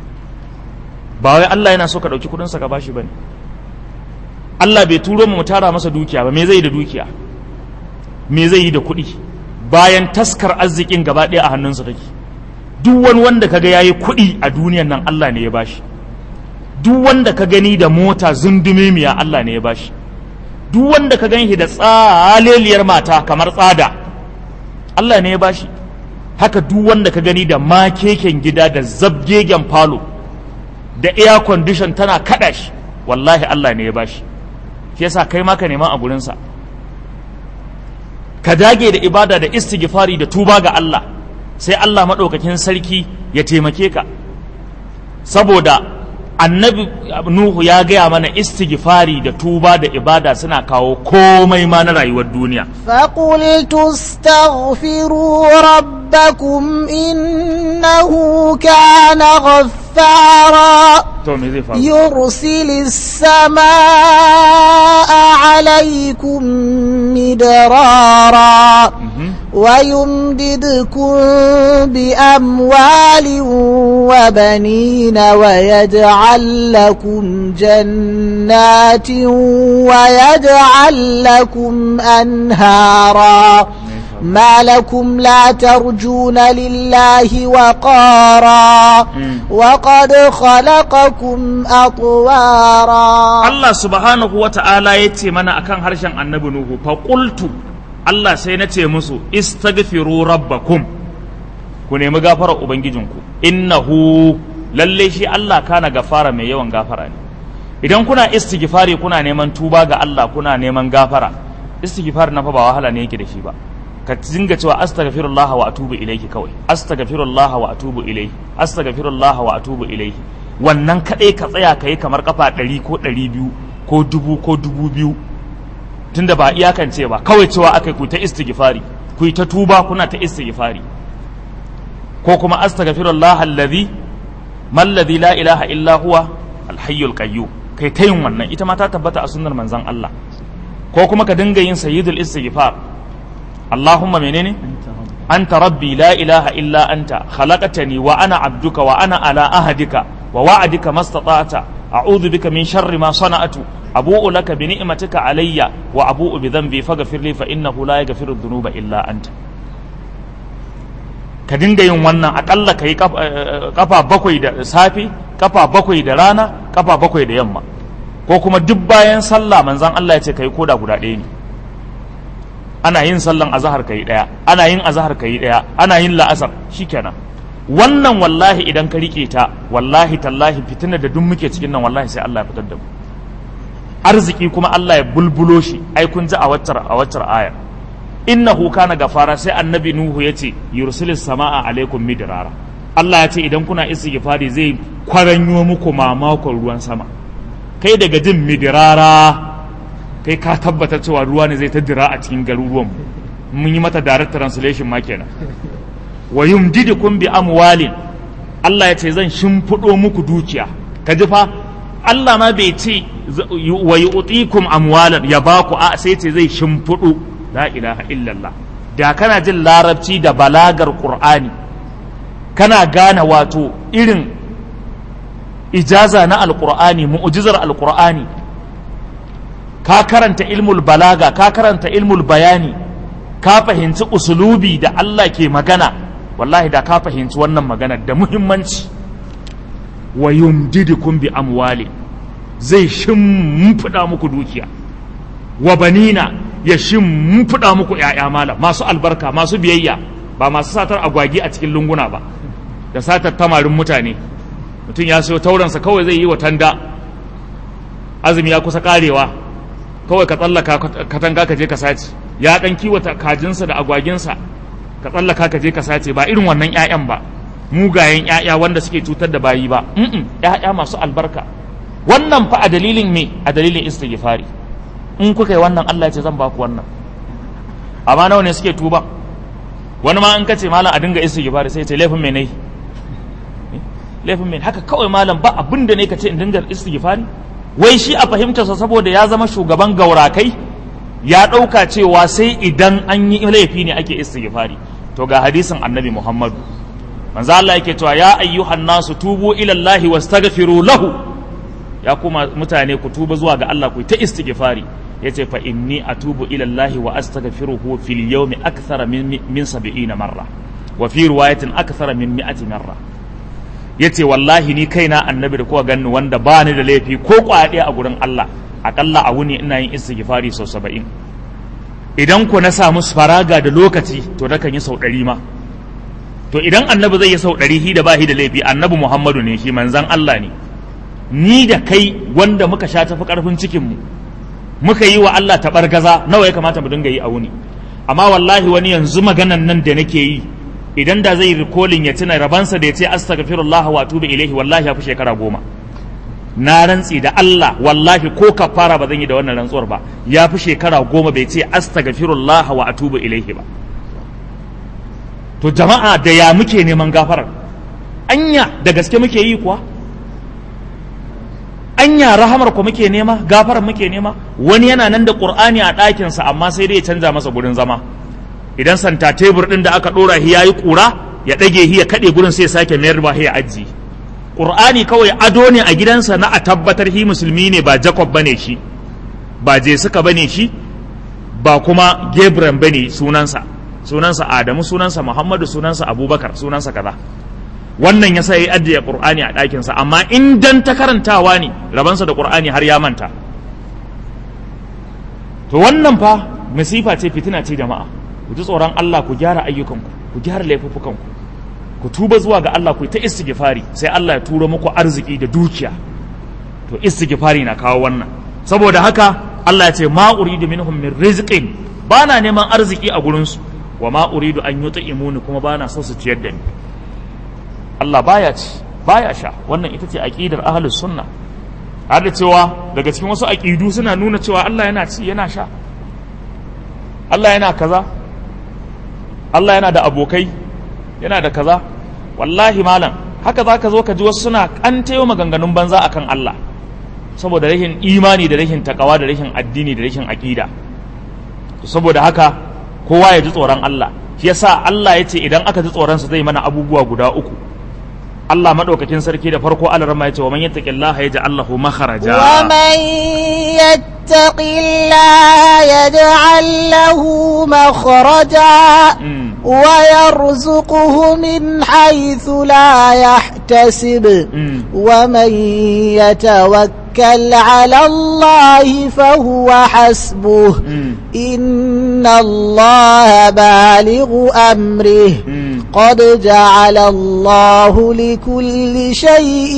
Speaker 1: ba wai Allah yana so ka ɗauki kuɗinsa ka bashi ba ne Allah bai turo mu tara masa dukiya ba me zai yi da dukiya me zai yi da kuɗi bayan taskar arzikin gaba ɗaya a hannunsa take duk wani wanda kaga yayi kuɗi a duniyan nan Allah ne ya bashi duk wanda ka gani da mota zundumemiya Allah ne ya bashi duk wanda ka gani da tsaleliyar mata kamar tsada Allah ne ya bashi haka duk wanda ka gani da makeken gida da zabgegen falo da air condition tana kada shi wallahi Allah ne ya bashi shi yasa kai ma ka nema a gurinsa ka dage da ibada da istighfari da tuba ga Allah sai Allah maɗaukakin sarki ya taimake ka saboda annabi nuhu ya gaya mana istighfari da tuba da ibada suna kawo komai ma na rayuwar duniya
Speaker 2: فقلت استغفروا ربكم إنه كان غفارا
Speaker 1: to me zai faru
Speaker 2: يرسل السماء عليكم مدرارا
Speaker 1: Mhm.
Speaker 2: ويمددكم بأموال وبنين ويجعل لكم جنات ويجعل لكم أنهارا ما لكم لا ترجون لله وقارا وقد خلقكم أطوارا
Speaker 1: Allah subhanahu wa ta'ala ya ce mana akan harshen annabi Nuhu fa qultu Allah sai na ce musu istaghfiru rabbakum ku nemi gafarar ubangijinku innahu lalle shi Allah kana gafara mai yawan gafara ne idan kuna istighfari kuna neman tuba ga Allah kuna neman gafara istighfar na fa ba wahala ne yake da shi ba ka dinga cewa astaghfirullah wa atubu ilayhi kawai astaghfirullah wa atubu ilayhi astaghfirullah wa atubu ilayhi wannan kadai ka tsaya kai kamar kafa 100 ko 200 ko dubu ko dubu biyu tunda ba iyakance ba kawai cewa akai ku ta istighfari ku ta tuba kuna ta istighfari ko kuma astaghfirullah alladhi man ladhi la ilaha illa huwa alhayyul qayyum kai ta yin wannan ita ma ta tabbata a sunnar manzon Allah ko kuma ka dinga yin sayyidul istighfar Allahumma menene anta rabbi la ilaha illa anta khalaqtani wa ana abduka wa ana ala ahadika wa wa'adika mastata'ta a'udhu bika min sharri ma sana'tu abu'u laka bi ni'matika alayya wa abu'u bi dhanbi faghfir li fa innahu la yaghfiru dhunuba illa anta ka dinga yin wannan akalla kai kafa bakwai da safe kafa bakwai da rana kafa bakwai da yamma ko kuma duk bayan sallah manzan Allah ya ce kai koda guda ɗaya ne ana yin sallan azahar kai ɗaya ana yin azahar kai ɗaya ana yin la'asar shikenan wannan wallahi idan ka rike ta wallahi tallahi fitina da duk muke cikin nan wallahi sai Allah ya fitar da mu arziki kuma Allah ya bulbulo shi ai kun ji a waccar a waccar ayar innahu kana gafara sai annabi nuhu yace yursilis samaa alaikum midrara Allah ya ce idan kuna istighfari zai kwaranyo muku mamakon ruwan sama kai daga jin midirara kai ka tabbatar cewa ruwa ne zai ta dira a cikin garuruwan mun yi mata direct translation ma kenan wa yumdidukum bi amwalin Allah ya ce zan shimfiɗo muku dukiya ka ji fa Allah ma bai ce wa yu'tikum amwalan ya baku a sai ce zai shimfiɗo la ilaha illallah da kana jin larabci da balagar qur'ani kana gane wato irin ijaza na alkur'ani mu'jizar alkur'ani ka karanta ilmul balaga ka karanta ilmul bayani ka fahimci usulubi da Allah ke magana wallahi da ka fahimci wannan magana da muhimmanci wa yumdidukum bi amwali zai shimfiɗa muku dukiya wa banina ya shimfiɗa muku ‘ya'ya malam masu albarka masu biyayya ba masu satar agwagi a cikin lunguna ba da satar tamarin mutane mutum ya sayo tauransa kawai zai yi wa tanda azumi ya kusa karewa kawai ka tsallaka katanga ka je ka sace ya dan kiwata kajinsa da agwaginsa ka tsallaka ka je ka sace ba irin wannan ƴaƴan ba mugayen ƴaƴa wanda suke cutar da bayi ba mm ƴaƴa masu albarka wannan fa a dalilin me a dalilin istighfari in kuka yi wannan Allah ya ce zan ba ku wannan amma nawa ne suke tuba wani ma in kace malam a dinga istighfari sai ya ce laifin me ne laifin mai haka kawai malam ba abin da ne ka ce in dinga istighfari wai shi a fahimtarsa saboda ya zama shugaban gaurakai ya ɗauka cewa sai idan an yi laifi ne ake istighfari to ga hadisin annabi muhammadu manzo Allah yake cewa ya ayyuhan nasu tubu ila Allah wastaghfiru lahu ya kuma mutane ku tuba zuwa ga Allah ku ta istighfari yace fa inni atubu ila Allah wa astaghfiruhu fil yawmi akthara min min 70 marra wa fi riwayatin akthara min 100 marra ya ce wallahi ni kaina annabi da kuka ganni wanda ba ni da laifi ko kwaɗe a gurin Allah aƙalla a wuni ina yin istighfari sau saba'in idan ku na samu faraga da lokaci to na kan yi sau ɗari ma to idan annabi zai yi sau ɗari hi da ba hi da laifi annabi muhammadu ne shi manzan Allah ne ni da kai wanda muka sha tafi ƙarfin cikinmu muka yi wa Allah taɓargaza nawa ya kamata mu dinga yi a wuni amma wallahi wani yanzu maganan nan da nake yi idan da zai rikolin ya tuna rabansa da ya ce astaghfirullah wa atubu ilaihi wallahi ya fi shekara goma na rantsi da Allah wallahi ko kafara ba zan yi da wannan rantsuwar ba ya fi shekara goma bai ce astaghfirullah wa atubu ilaihi ba to jama'a da ya muke neman gafarar anya da gaske muke yi kuwa anya rahamar ku muke nema gafarar muke nema wani yana nan da qur'ani a ɗakinsa amma sai dai ya canza masa gurin zama idan santa tebur ɗin da aka ɗora shi ya yi ƙura ya ɗage shi ya kaɗe gurin sai ya sake mayar ba ya ajiye ƙur'ani kawai ado ne a gidansa na a tabbatar shi musulmi ne ba jacob bane shi ba jesuka bane shi ba kuma gabriel bane sunansa sunansa adamu sunansa muhammadu sunansa abubakar sunansa kaza wannan ya sa ya ajiye ƙur'ani a ɗakinsa amma in dan ta karantawa ne rabansa da ƙur'ani har ya manta to wannan fa masifa ce fitina ce jama'a ku ji tsoron Allah ku gyara ayyukanku ku gyara laifuffukanku ku tuba zuwa ga Allah ku ta istighfari sai Allah ya turo muku arziki da dukiya to istighfari na kawo wannan saboda haka Allah ya ce ma uridu minhum min rizqin bana neman arziki a gurin su wa ma uridu an yut'imuni kuma bana so su ciyar da ni Allah baya ci baya sha wannan ita ce aqidar ahlus sunna har da cewa daga cikin wasu aqidu suna nuna cewa Allah yana ci yana sha Allah yana kaza Allah yana da abokai yana da kaza wallahi malam haka za ka zo ka ji wasu suna kantayo maganganun banza akan Allah saboda rashin imani da rashin takawa da rashin addini da rashin aƙida saboda haka kowa ya ji tsoron Allah shi yasa Allah ya ce idan aka ji tsoron sa zai mana abubuwa guda uku Allah madaukakin sarki da farko Allah rama ya ce wa man yattaqillaha yaj'al lahu makharaja
Speaker 2: wa man yattaqillaha yaj'al lahu makharaja wa yarzuquhu min haythu la يحتسب
Speaker 1: Mm.
Speaker 2: ومن يتوكل على الله فهو حسبه
Speaker 1: Mm.
Speaker 2: إن الله بالغ أمره
Speaker 1: Mm.
Speaker 2: قد جعل الله لكل شيء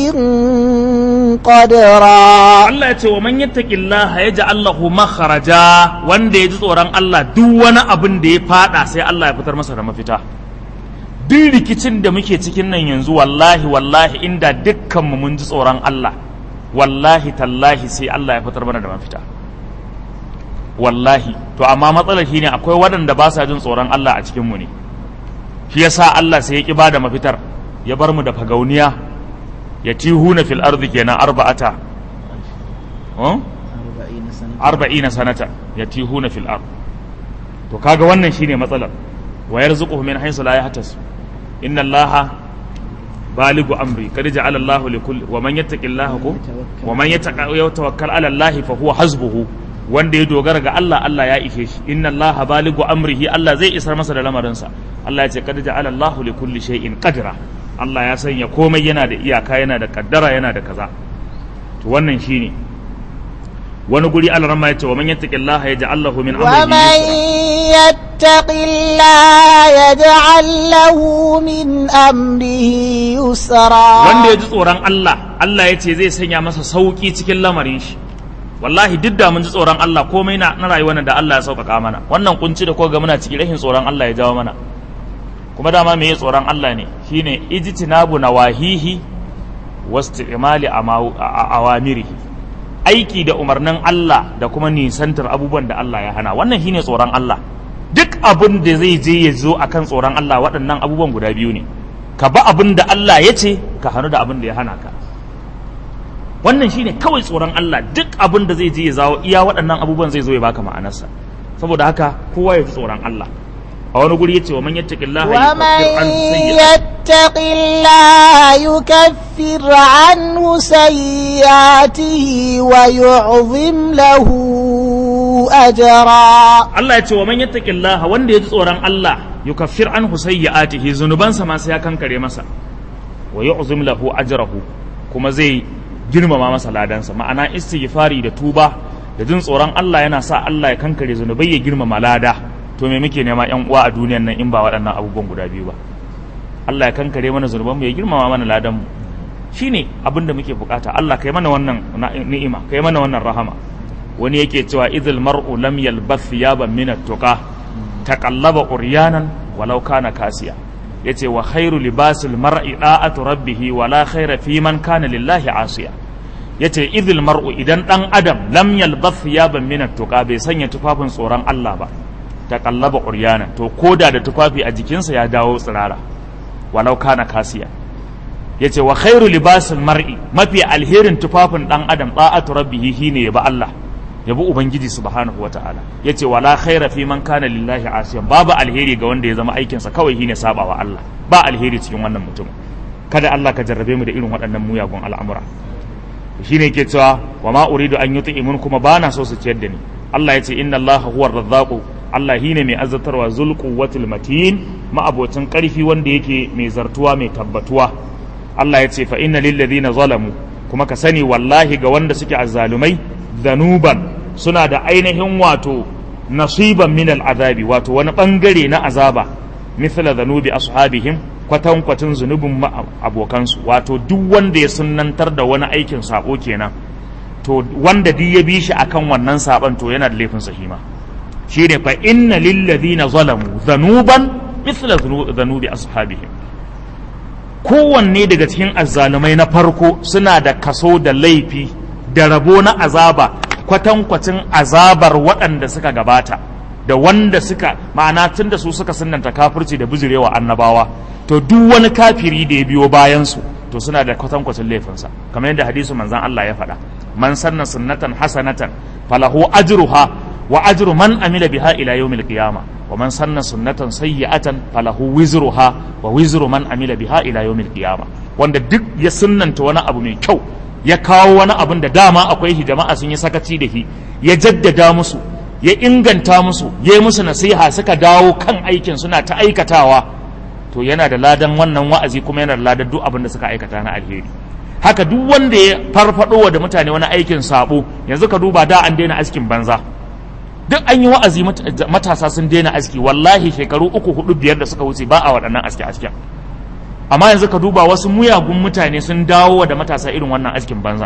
Speaker 2: قدرا
Speaker 1: Allah ya ce wa man yattaqillaha yaj'al lahu makharaja wanda ya ji tsoron Allah duk wani abin da ya fada sai Allah ya fitar masa da mafita duk rikicin da muke cikin nan yanzu wallahi wallahi inda dukkan mu mun ji tsoron Allah wallahi tallahi sai Allah ya fitar mana da mafita wallahi to amma matsalar shine akwai waɗanda ba sa jin tsoron Allah a cikin mu ne shi yasa Allah sai ya ki bada mafitar ya bar mu da fagauniya ya tihuna fil ardi kenan arba'ata oh? arba'ina sanata ya tihuna fil ard to kaga wannan shine matsalar wa yarzuquhu min haythu la yahtasib inna allaha baligu amri kad ja'ala allahu likulli wa man yattaqillaha ko wa man yatawakkal ala allahi fa huwa hasbuhu wanda ya dogara ga Allah Allah ya ishe shi inna allaha baligu amrihi Allah zai isar masa da lamarinsa Allah ya ce kad ja'ala allahu likulli shay'in qadra Allah ya sanya komai yana da iyaka yana da kaddara yana da kaza to wannan shine wani guri Allah ya ce wa man yattaqillaha yaj'al lahu min amrihi
Speaker 2: ومن
Speaker 1: yusra
Speaker 2: يتق الله يجعل له من أمره يسرا
Speaker 1: wanda ya ji tsoron Allah Allah ya ce zai sanya masa sauki cikin lamarin shi wallahi duk da mun ji tsoron Allah komai na na rayuwar nan da Allah ya sauƙaƙa mana wannan kunci da ko ga muna cikin rashin tsoron Allah ya jawo mana kuma dama me tsoron Allah ne shine ijtinabu nawahihi wasti'mali amaw- a- awamirihi aiki da umarnin Allah da kuma nisantar abubuwan da Allah ya hana wannan shine tsoron Allah duk abin da zai je ya zo akan tsoron Allah waɗannan abubuwan guda biyu ne ka ba abin da Allah ya ce ka hannu da abin da ya hana ka wannan shine kawai tsoron Allah duk abin da zai je ya zawo iya waɗannan abubuwan zai zo ya baka ma'anarsa saboda haka kowa ya ji tsoron Allah a wani guri yace wa man yattaqillaha
Speaker 2: ومن
Speaker 1: yukaffir an sayyi'ati
Speaker 2: يتق الله يكفر عنه سيئاته ويعظم له أجرا
Speaker 1: Allah ya ce wa man yattaqillaha wanda ya ji tsoron Allah yukaffir anhu sayyi'atihi zunubansa ma sai ya kankare masa wa yu'zim lahu ajrahu kuma zai girmama masa ladansa ma'ana istighfari da tuba da jin tsoron Allah yana sa Allah ya kankare zunubai ya girmama lada to me muke nema yan uwa a duniyan nan in ba waɗannan abubuwan guda biyu ba Allah ya kankare mana zunuban mu ya girmama mana ladan mu shine abin da muke bukata Allah kai mana wannan na- ni'ima kai mana wannan rahama wani yake cewa idil mar'u lam yalbath thiyaban min at-tuqa taqallaba uryanan walau kana kasiya yace wa khairu libasil mar'i da'atu rabbih wa la khaira fi man kana lillahi asiya yace idil mar'u idan dan adam lam yalbath thiyaban min at-tuqa bai sanya tufafin tsoron Allah ba taqallaba uryanan to koda da tufafi a jikinsa ya dawo tsirara walau kana kasiya yace wa khairu libasil mar'i mafi alherin tufafin dan adam da'atu rabbih shine ya ba Allah ya bi ubangiji subhanahu wataala yace wala khaira fi man kana lillahi asiyan babu alheri ga wanda ya zama aikinsa kawai shine sabawa Allah ba alheri cikin wannan mutum kada Allah ka jarrabe mu da irin waɗannan muyagun al'amura shine yake cewa wa ma uridu an yuti'imun kuma bana so su ciyar da ni Allah yace inna Allah huwa razzaqu Allah shine mai azzatarwa zul quwwatil matin ma'abocin karfi wanda yake mai zartuwa mai tabbatuwa Allah yace fa inna lil ladina zalamu kuma ka sani wallahi ga wanda suke azzalumai zanuban suna da ainihin wato nasiban min al'azabi wato wani bangare na azaba mithla zanubi ashabihim kwatan kwatin zunubin ma- abokansu wato duk wanda ya sunnantar da wani aikin sabo kenan to wanda duk ya bi shi akan wannan saban to yana da laifin sahima shine fa inna lil ladina zalamu zanuban mithla zunu- zanubi ashabihim kowanne daga cikin azzalumai na farko suna da kaso da laifi da rabo na azaba kwatankwacin azabar waɗanda suka gabata da wanda suka ma'ana tun da su suka sunanta kafirci da bijirewa annabawa to duk wani kafiri da ya biyo bayansu to suna da kwatankwacin laifinsa kamar yadda hadisu manzan Allah ya faɗa man sanna sunnatan hasanatan falahu ajruha wa ajru man amila biha ila yawmil qiyamah wa man sanna sunnatan sayyi'atan falahu wizruha wa wizru man amila biha ila yawmil qiyamah wanda duk ya sunnanta wani abu mai kyau ya kawo wani abin da dama akwai shi jama'a sun yi sakaci da shi ya jaddada musu ya inganta musu ya yi musu nasiha suka dawo kan aikin suna ta aikatawa to yana da ladan wannan wa'azi kuma yana da ladan duk abin da suka aikata na alheri haka duk wanda ya farfado da mutane wani aikin sabo yanzu ka duba da an daina askin banza duk an yi wa'azi matasa sun daina aski wallahi shekaru uku hudu biyar da suka wuce ba a waɗannan aski asken amma yanzu ka duba wasu muyagun mutane sun dawo da matasa irin wannan askin banza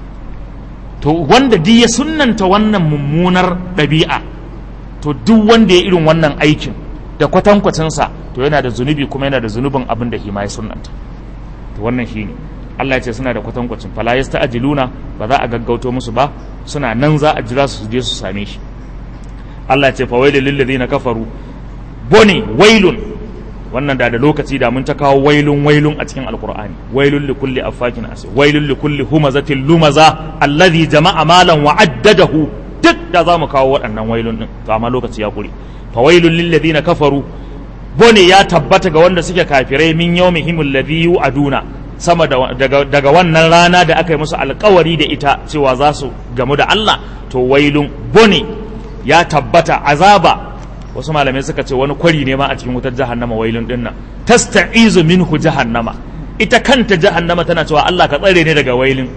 Speaker 1: to wanda duk ya sunnanta wannan mummunar ɗabi'a to duk wanda ya irin wannan aikin da kwatankwacinsa to yana da zunubi kuma yana da zunubin abin da hima ya sunnanta to wannan shine Allah ya ce suna da kwatankwacin fala yasta'jiluna ba za a gaggauto musu ba suna nan za a jira su je su same shi Allah ya ce fawailul lil ladina kafaru bone wailun wannan da da lokaci da mun ta kawo wailun wailun a cikin alqur'ani wailul li kulli affakin asi wailul li kulli humazatin lumaza alladhi jama'a malan wa addadahu duk da za mu kawo waɗannan wailun din to amma lokaci ya kure fawailul lil ladina kafaru bone ya tabbata ga wanda suke kafirai min yawmihim alladhi yu'aduna sama daga, daga wannan rana da aka yi musu alkawari da ita cewa za su gamu da Allah to wailun bone ya tabbata azaba wasu malamai suka ce wani kwari ne ma a cikin wutar jahannama wailun din nan tasta'izu minhu jahannama ita kanta jahannama tana cewa Allah ka tsare ne daga wailin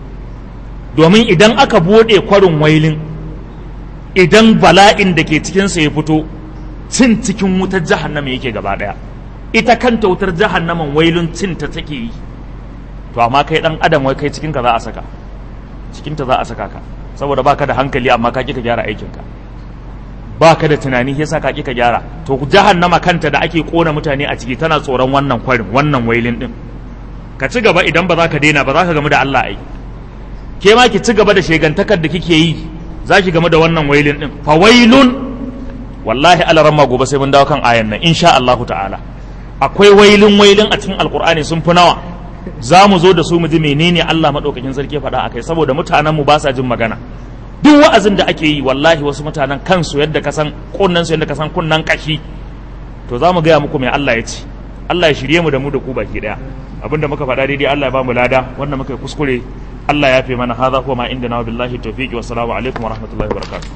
Speaker 1: domin idan aka bude kwarin wailin idan bala'in da ke cikinsa ya fito cin cikin wutar jahannama yake gaba daya ita kanta wutar jahannaman wailun cin ta take yi to amma kai dan adam wai kai cikinka za a saka cikinta za a saka ka saboda baka da hankali amma ka kika gyara aikinka baka da tunani yasa ka kika gyara to jahannama kanta da ake kona mutane a ciki tana tsoron wannan kwarin wannan wailin din ka ci gaba idan ba za ka daina ba za ka gamu da Allah ai ke ma ki ci gaba da shegantakar da kike yi za ki gamu da wannan wailin din fa wailun wallahi alaramma gobe sai mun dawo kan ayan nan insha Allah ta'ala akwai wailin wailin a cikin alkur'ani sun fi nawa za mu zo da su mu ji menene Allah maɗaukakin sarki ya faɗa akai saboda mutanen mu ba sa jin magana duk wa'azin da ake yi wallahi wasu mutanen kansu yadda ka san kunnan su yadda ka san kunnan kashi to za mu gaya muku mai Allah ya ce Allah ya shirye mu da mu da ku baki daya abinda muka faɗa daidai Allah ya ba mu lada wanda muka yi kuskure Allah ya fi mana hadha huwa ma inda na billahi tawfiqi wa salamu alaikum wa rahmatullahi wa barakatuh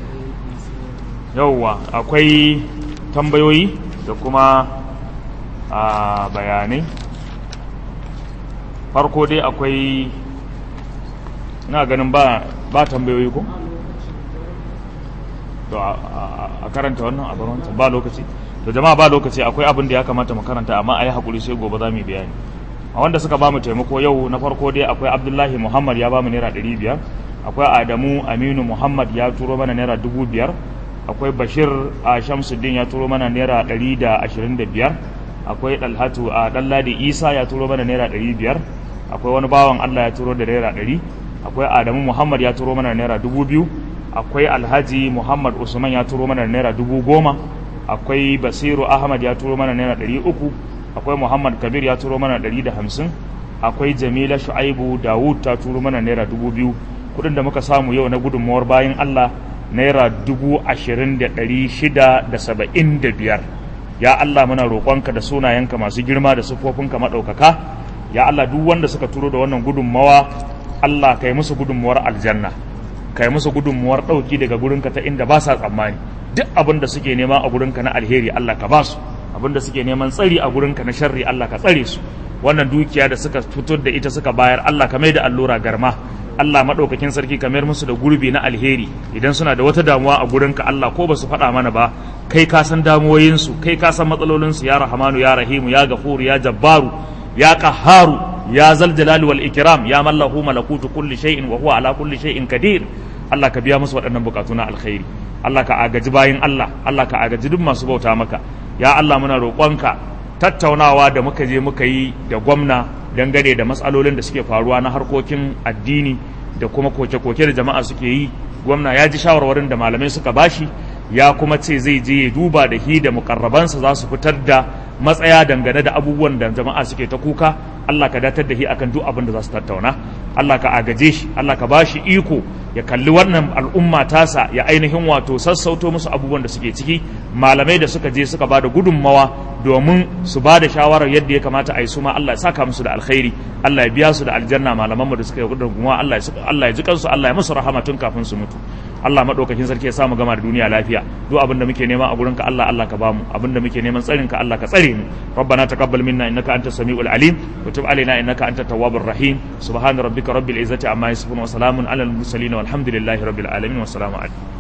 Speaker 1: yawwa akwai tambayoyi da kuma a bayanai farko dai akwai na ganin ba ba tambayoyi ko to a karanta wannan a bar wancan ba lokaci to jama'a ba lokaci akwai abin da ya kamata mu karanta amma a yi hakuri sai gobe za mu yi bayani a wanda suka ba mu taimako yau na farko dai akwai abdullahi muhammad ya ba mu naira ɗari biyar akwai adamu aminu muhammad ya turo mana naira dubu biyar akwai bashir a shamsuddin ya turo mana naira ɗari da ashirin da biyar akwai dalhatu a ɗanladi isa ya turo mana naira ɗari biyar akwai wani bawan allah ya turo da naira ɗari akwai adamu muhammad ya turo mana naira dubu biyu akwai alhaji muhammad usman ya turo mana naira dubu goma akwai basiru ahmad ya turo mana naira ɗari uku akwai muhammad kabir ya turo mana ɗari da hamsin akwai jamila shu'aibu dawud ta turo mana naira dubu biyu kuɗin da muka samu yau na gudunmawar bayan allah naira dubu ashirin da ɗari shida da saba'in da biyar ya Allah muna roƙonka da sunayenka masu girma da siffofinka maɗaukaka ya Allah duk wanda suka turo da wannan gudunmawa Allah kai musu gudunmawar aljanna kai musu gudunmawar ɗauki daga gurinka ta inda ba sa tsammani duk abin da suke nema a gurinka na alheri Allah ka ba su abin da suke neman tsari a gurinka na sharri Allah ka tsare su wannan dukiya da suka fito da ita suka bayar Allah ka mai da allura garma Allah maɗaukakin sarki kamar musu da gurbi na alheri idan suna da wata damuwa a gurinka Allah ko ba su faɗa mana ba kai ka san damuwoyinsu kai ka san matsalolinsu ya rahamanu ya rahimu ya gafuru ya jabbaru ya qaharu ya zal jalali wal ikram ya mallahu malakutu kulli shay'in wa huwa ala kulli shay'in qadir Allah ka biya musu waɗannan bukatu na alkhairi Allah ka agaji bayin Allah Allah ka agaji duk masu bauta maka ya Allah muna roƙonka tattaunawa da muka je muka yi da gwamna dangane da matsalolin da suke faruwa na harkokin addini da kuma koke-koke da jama'a suke yi gwamna ya ji shawarwarin da malamai suka bashi ya kuma ce zai je ya duba da hi da mukarrabansa za su fitar da matsaya dangane da abubuwan da jama'a suke ta kuka Allah ka datar da hi akan duk abin da za su tattauna Allah ka agaje shi Allah ka bashi iko ya kalli wannan al'umma tasa ya ainihin wato sassauto musu abubuwan da suke ciki malamai da suka je suka ba da gudunmawa domin su ba da shawarar yadda ya kamata a yi su ma Allah ya saka musu da alkhairi Allah ya biya su da aljanna malamanmu da suka yi gudunmuwa Allah ya ji kansu Allah ya musu rahama tun kafin su mutu Allah madaukakin sarki ya samu gama da duniya lafiya duk abin da muke nema a gurinka Allah Allah ka bamu abin da muke neman tsarin ka Allah ka tsare mu rabbana taqabbal minna innaka antas samiul alim wa tub alaina innaka antat tawwabur rahim subhana rabbika rabbil izzati amma yasifun wa salamun alal mursalin walhamdulillahi rabbil alamin wa salamu alaikum